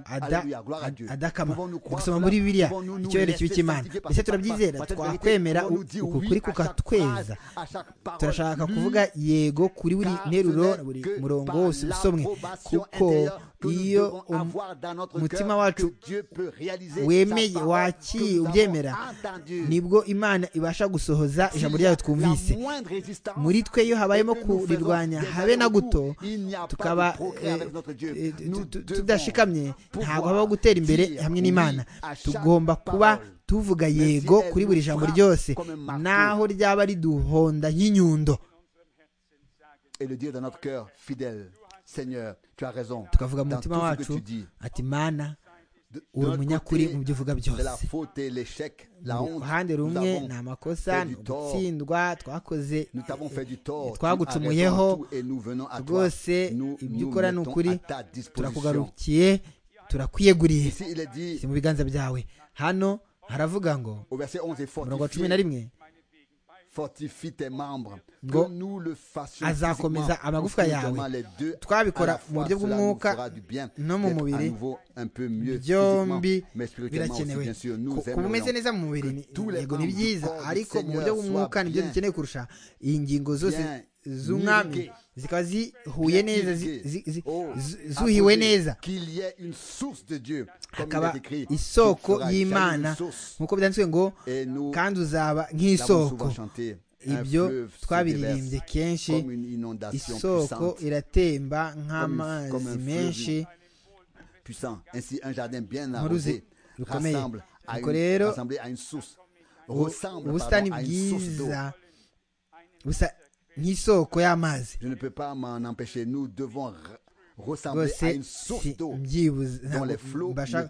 adakama gusoma muri biriya icyubahiro kibi cy'imana ndetse turabyizera twakwemera ukuri kukatweza turashaka kuvuga yego kuri buri nteruro buri murongo wose usomwe kuko iyo umutima wacu wemeye wakiye ubyemera nibwo imana ibasha gusohoza ijambo ryayo twumvise muri twe iyo habayemo kurirwanya habe na guto tukaba tudashikamye ntabwo habaho gutera imbere hamwe n'imana tugomba kuba tuvuga yego kuri buri jambo ryose naho ryaba riduhonda nk'inyundo tukavuga mu mutima wacu ati mana uri umunyakuri mu byo uvuga byose uruhande rumwe ni amakosa ni ugutsindwa twakoze twagucumuyeho rwose ibyo ukora ni ukuri turakugarukiye turakwiyeguriye si mu biganza byawe hano haravuga ngo mirongo cumi na rimwe ngo azakomeza amagufwa yawe twabikora mu buryo bw'umwuka no mu mubiri byombi birakenewe kuba umeze neza mu mubiri yego ni byiza ariko mu buryo bw'umwuka nibyo dukeneye kurusha iyi ngingo zose z'umwami zikaba zihuye neza zuhiwe neza hakaba isoko y'imana nk'uko byanditswe ngo kandi uzaba nk'isoko ibyo twabiririmbye kenshi isoko iratemba nk'amazi menshi nk'uruzi rukomeye ubwo rero ubusitani bwiza busa nk'isoko y'amazi rwose mbyibuza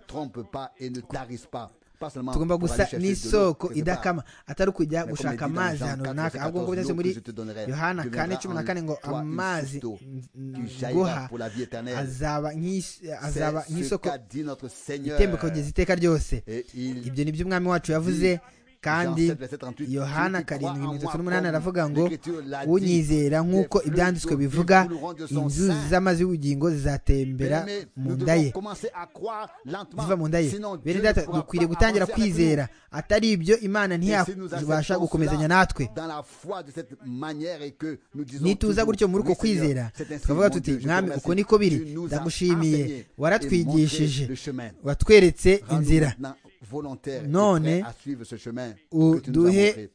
tugomba gusa n'isoko idakama atari ukujya gushaka amazi ahantu runaka ahubwo ngo byanditse muri yohana kane cumi na kane ngo amazi nguha azaba nk'isoko itembuka kugeza iteka ryose ibyo ni byo umwami wacu yavuze kandi yohana karindwi mirongo itatu n'umunani aravuga ngo unyizera nk'uko ibyanditswe bivuga inzuzi z'amazi y'ubugingo zizatembera mu nda ye ziva mu nda ye bene data dukwiriye gutangira kwizera atari ibyo imana ntiyabasha gukomezanya natwe nituza gutyo muri uko kwizera tukavuga tuti mwami uko niko biri ndagushimiye waratwigishije watweretse inzira none uduhe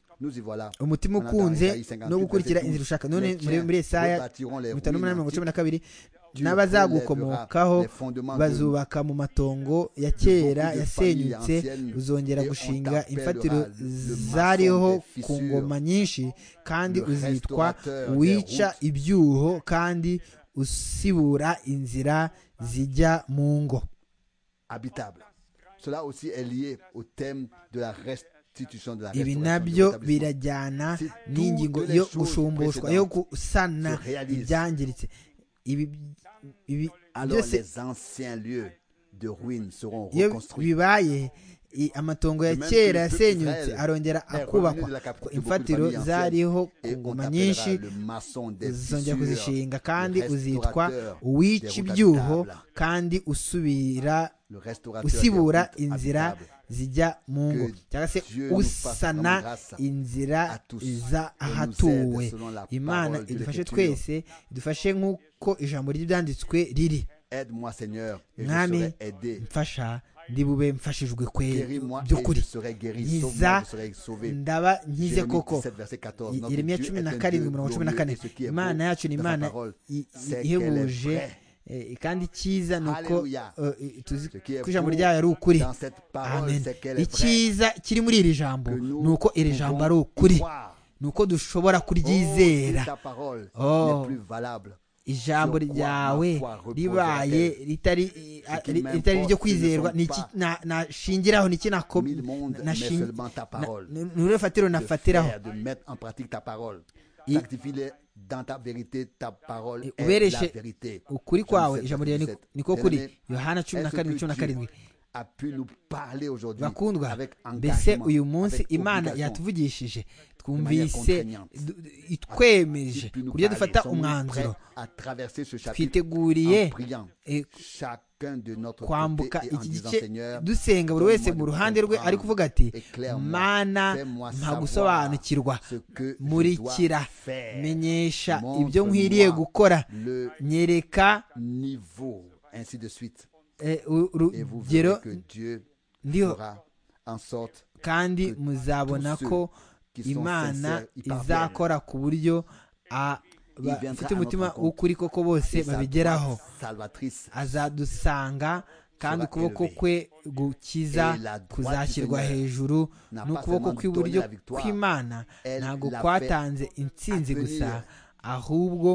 umutima ukunze no gukurikira inzira ushaka none muri esaya mirongo itanu n'umunani mirongo cumi na kabiri n'abazagukomokaho bazubaka mu matongo ya kera yasenyutse uzongera gushinga imfatiro zariho ku ngoma nyinshi kandi uzitwa wica ibyuho kandi usibura inzira zijya mu ngo cela aussi est lié au thème de la restitution de la ibi nabyo birajyana n'ingingo yo gushumbushwa yo gusana ibyangiritse ibi byose iyo bibaye amatongo ya kera yasenyutse arongera akubakwa imfatiro zariho ku ngoma nyinshi zongera kuzishinga kandi uzitwa uwica ibyuho kandi usubira usibura inzira zijya mu ngo cyangwa se usana inzira z'ahatuwe imana idufashe twese idufashe nk'uko ijambo ry'ibyanditswe riri mwami mfasha ndi bube mfashijwe kwe by'ukuri nkiza ndaba nkize koko iremye cumi na karindwi mirongo cumi na kane imana yacu ni imana ihebuje kandi icyiza ni uko tuzi ko ijambo ryayo ari ukuri amen icyiza kiri muri iri jambo ni uko iri jambo ari ukuri ni uko dushobora kuryizera ijambo ryawe ribaye ritari iryo kwizerwa nashingiraho niki ni urufatiro nafatiraho ubereshe ukuri kwawe ijambo ryawe niko kuri yohana cumi na karindwi cumi na karindwi bakundwa mbese uyu munsi imana yatuvugishije twumvise itwemeje ku buryo dufata umwanzuro twiteguriye kwambuka iki gice dusenga buri wese mu ruhande rwe ari kuvuga ati mana nta gusobanukirwa murikira menyesha ibyo nkwiriye gukora nyereka urugero ndiho kandi muzabona ko imana izakora ku buryo bafite umutima w'ukuri koko bose babigeraho azadusanga kandi ukuboko kwe gukiza kuzashyirwa hejuru n'ukuboko kw'iburyo kw'imana ntabwo kwatanze intsinzi gusa ahubwo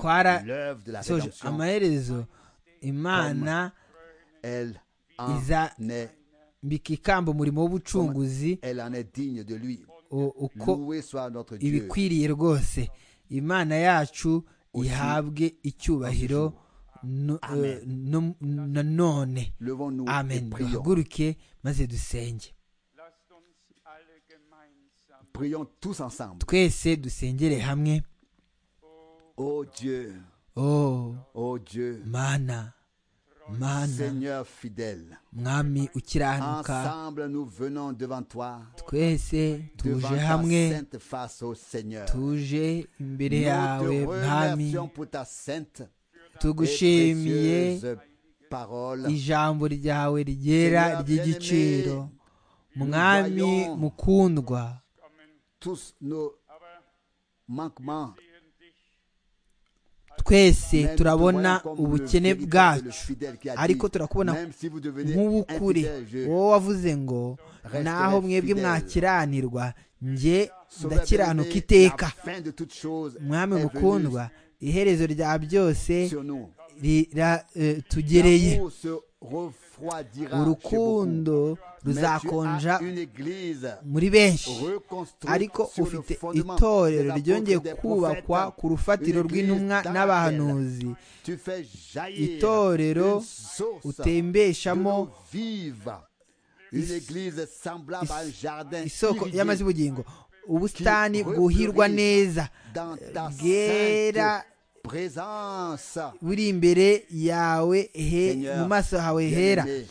twarasoje amaherezo imana izambika ikamba umurimo w'ubucunguzi uko ibikwiriye rwose imana yacu ihabwe icyubahiro nanone amen duhaguruke maze dusenge twese dusengere hamwe Oh Dieu. Oh. Oh Dieu. Mana. Mana. Seigneur fidèle. Mwami ukiranuka. Ensemble nous venons devant toi. Twese tuje Devant ta hamwe sainte face au Seigneur. tuje imbere Nous yawe te mwami remercions pour ta sainte et tugushimiye précieuse parole. ijambo ryawe ryera Seigneur ry'igiciro mwami voyons. mukundwa Tous nos manquements. twese même turabona te voyons comme le ubukene véritable bwacu fidèle qui a ariko dit, turakubona même si vous devenez nk'ubukure infidèle, je- wowe wavuze ngo Reste naho mwebwe fidèle. mwakiranirwa njye Sauveur ndakiranuka bien-aimé, iteka la fin de toutes choses mwami est venue mukundwa iherezo rya byose sur nous. riratugereye L'amour se refroidira chez beaucoup. urukundo Mais tu as ruzakonja une église muri benshi reconstruite ariko sur le ufite fondement itorero des apôtres ryongeye des kubakwa prophètes, ku rufatiro une église rw'intumwa dans n'abahanuzi laquelle tu fais jaillir itorero une source utembeshamo de l'eau vive. Une église semblable à un jardin isoko irrigué y'amazi y'ubugingo ubusitani bwuhirwa neza dans ta bwera sainte présence. buri imbere yawe he Seigneur, mu maso hawe hera bien-aimé,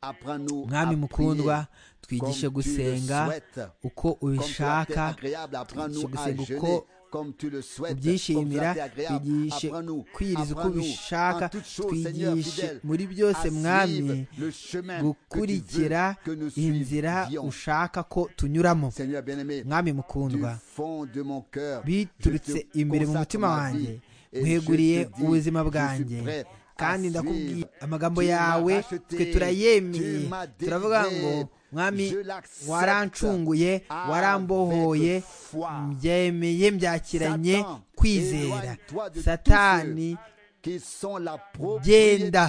apprends-nous à mwami prier mukundwa twigishe comme tu le gusenga souhaites. uko Comme cela t'est ubishaka agréable, apprends-nous à twigishe jeûner uko comme tu le souhaites, comme cela ubyishimira t'est agréable, twigishe apprends-nous, kwiriza uko apprends-nous en ubishaka toutes choses, Seigneur twigishe fidèle, muri à byose suivre mwami le chemin que tu veux gukurikira que nous inzira suivions. ushaka ko tunyuramo Seigneur bien-aimé, mwami du mukundwa fond de mon cœur, je biturutse te imbere mu consacre mutima ma wanjye vie et je te nkweguriye dis, ubuzima je suis bwanjye prêt à kandi ndakubwira suivre. amagambo Tu m'as yawe racheté, twe turayemeye tu m'as turavuga délivré, ngo mwami je l'accepte warancunguye avec warambohoye foi. mbyemeye mbyakiranye Satan, kwizera éloigne-toi de tous satani qui sont la genda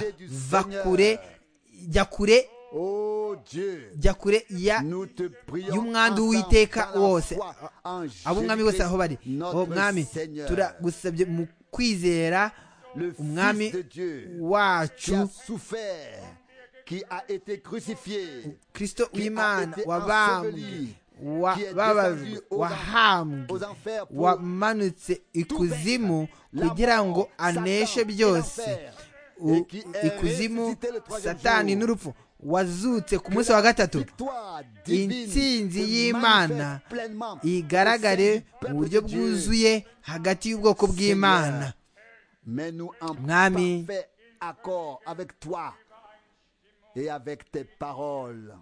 propriété du va Seigneur. kure jya kure Oh Dieu, jya kure ya nous te prions ensemble y'umwandu w'Uwiteka dans la wose. foi en ab'umwami bose aho bari Jésus-Christ, o notre mwami Seigneur, turagusabye mu kwizera le Fils umwami de Dieu, qui a wacu souffert, qui a été crucifié, kristo qui a w'imana été wabambwe enseveli, wa- qui est bababwe descendu aux wahambwe aux enfers pour wamanutse ikuzimu la kugira mort, ngo aneshe Satan et byose l'enfer, U- et qui est ikuzimu ressuscité le troisième satani jour. n'urupfu wazutse ku Que munsi la wa gatatu victoire divine intsinzi se y'imana manifeste pleinement igaragare au sein du mu buryo peuple de Dieu. bwuzuye hagati y'ubwoko bw'imana Mais nous en Mwami. parfait accord avec toi et avec tes paroles.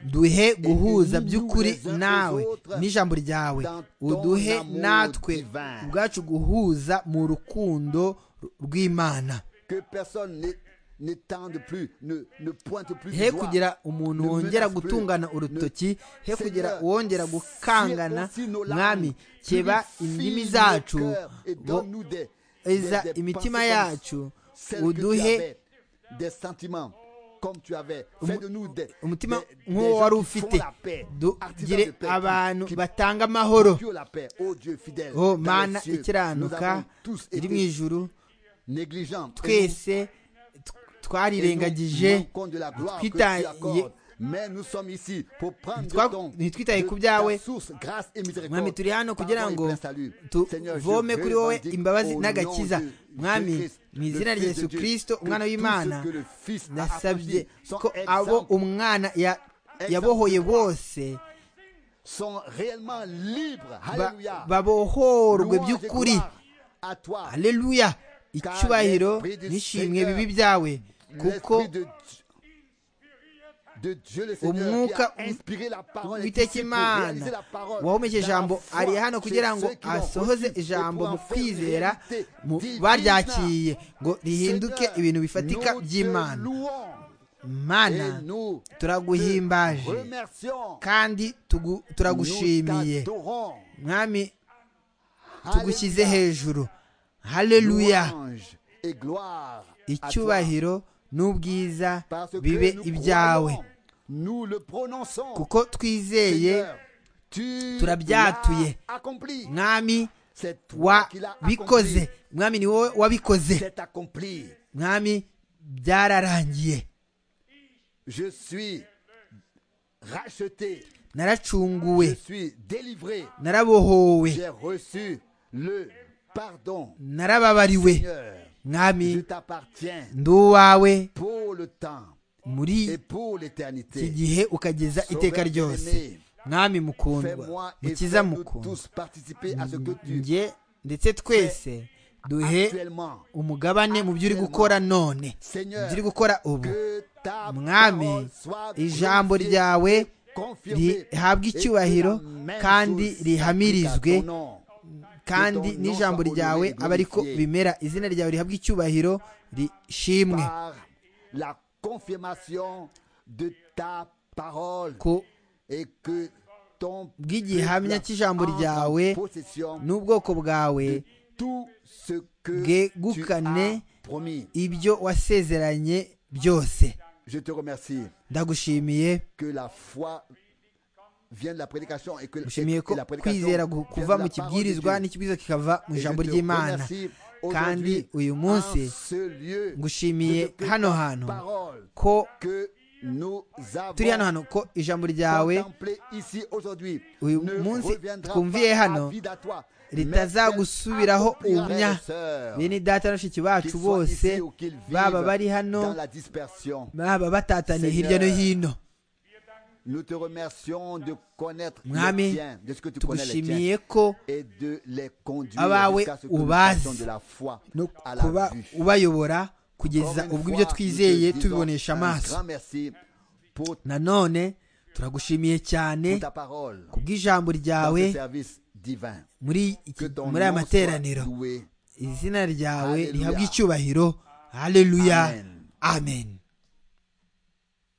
duhe guhuza Et by'ukuri nous les uns nawe aux autres n'ijambo ryawe dans ton uduhe amour natwe divin. ubwacu guhuza mu rukundo rw'imana Que personne n'é- n'étende plus, ne, ne pointe plus he du doigt. kugira umuntu Ne wongera menace plus. gutungana urutoki he kugira uwongera gukangana mwami keba indimi zacu bo- eza imitima yacu uduhe uduhe umutima nk'uwo wari ufite dugire abantu batanga amahoro Oh o mana ikiranuka iri mu ijuru twese twarirengagije twitaye ntitwitaye ku byawe mwami turi hano kugira ngo tuvome kuri wowe imbabazi n'agakiza mwami mu izina rya yesu kirisito umwana w'imana nasabye ko abo umwana yabohoye bose babohorwe by'ukuri aleluya icyubahiro nishimwe bibi byawe kuko umwuka w'itekimana wahumeka ijambo ari hano kugira ngo asohoze ijambo mu kwizera baryakiye ngo rihinduke ibintu bifatika by'imana mana turaguhimbaje kandi turagushimiye mwami tugushyize hejuru haleluya icyubahiro n'ubwiza bibe ibyawe kuko twizeye turabyatuye mwami wabikoze mwami ni wowe wabikoze mwami byararangiye je suis racheté naracunguwe je suis délivré narabohowe j'ai reçu le pardon narababariwe Seigneur je mwami t'appartiens ndi uwawe pour le temps et muri pour iki l'éternité gihe ukageza iteka ryose mwami mukundwa fais-moi et mukiza fais-nous mukundwa tous participer à ce que tu njye ndetse twese duhe actuellement umugabane mu byo uri gukora none mu Seigneur byo uri gukora ubu que ta mwami parole soit ijambo glorifiée, ryawe confirmée, rihabwe et que icyubahiro la main kandi tous rihamirizwe applique à ton nom. kandi n'ijambo ryawe aba ariko bimera izina ryawe rihabwa icyubahiro rishimwe par la confirmation de ta parole ku et que ton bw'igihamya peuple cy'ijambo entre en ryawe possession n'ubwoko bwawe tout ce que tu as bwegukane promis. ibyo wasezeranye byose Je te remercie ndagushimiye que la foi vient de la prédication et que, et gushimiye ko que la prédication kwizera gu- vient kuva de mu la parole de kibwirizwa Dieu. n'ikibwirizwa kikava mu Et je ijambo te ry'imana remercie kandi aujourd'hui uyu en munsi ce lieu ngushimiye de ta hano hantu parole ko que nous avons turi hano hantu ko ijambo ryawe contemplé ici aujourd'hui uyu ne munsi reviendra twumviye pas hano avide à toi, ritazagusubiraho mais bien umya accomplira, frères et sœurs, bene data na bashiki bacu qu'ils soient bose ici ou qu'ils vivent baba bari hano dans la dispersion. baba batataniye hirya no hino Nous te remercions de connaître Mwami, les tiens, de ce que tu connais les tiens. tugushimiye ko et de les conduire Abawe jusqu'à ce que nous ubazi. passions de la foi no à la kuba vue. ubayobora Encore kugeza une fois, ubwo ibyo nous te twizeye disons tubibonesha un amaso grand merci pour nanone turagushimiye cyane pour ta parole ku bw'ijambo dans ryawe ce service divin. muri Que iki ton muri aya nom materaniro soit doué. izina ryawe Hallelujah. rihabwa icyubahiro haleluya Amen. amen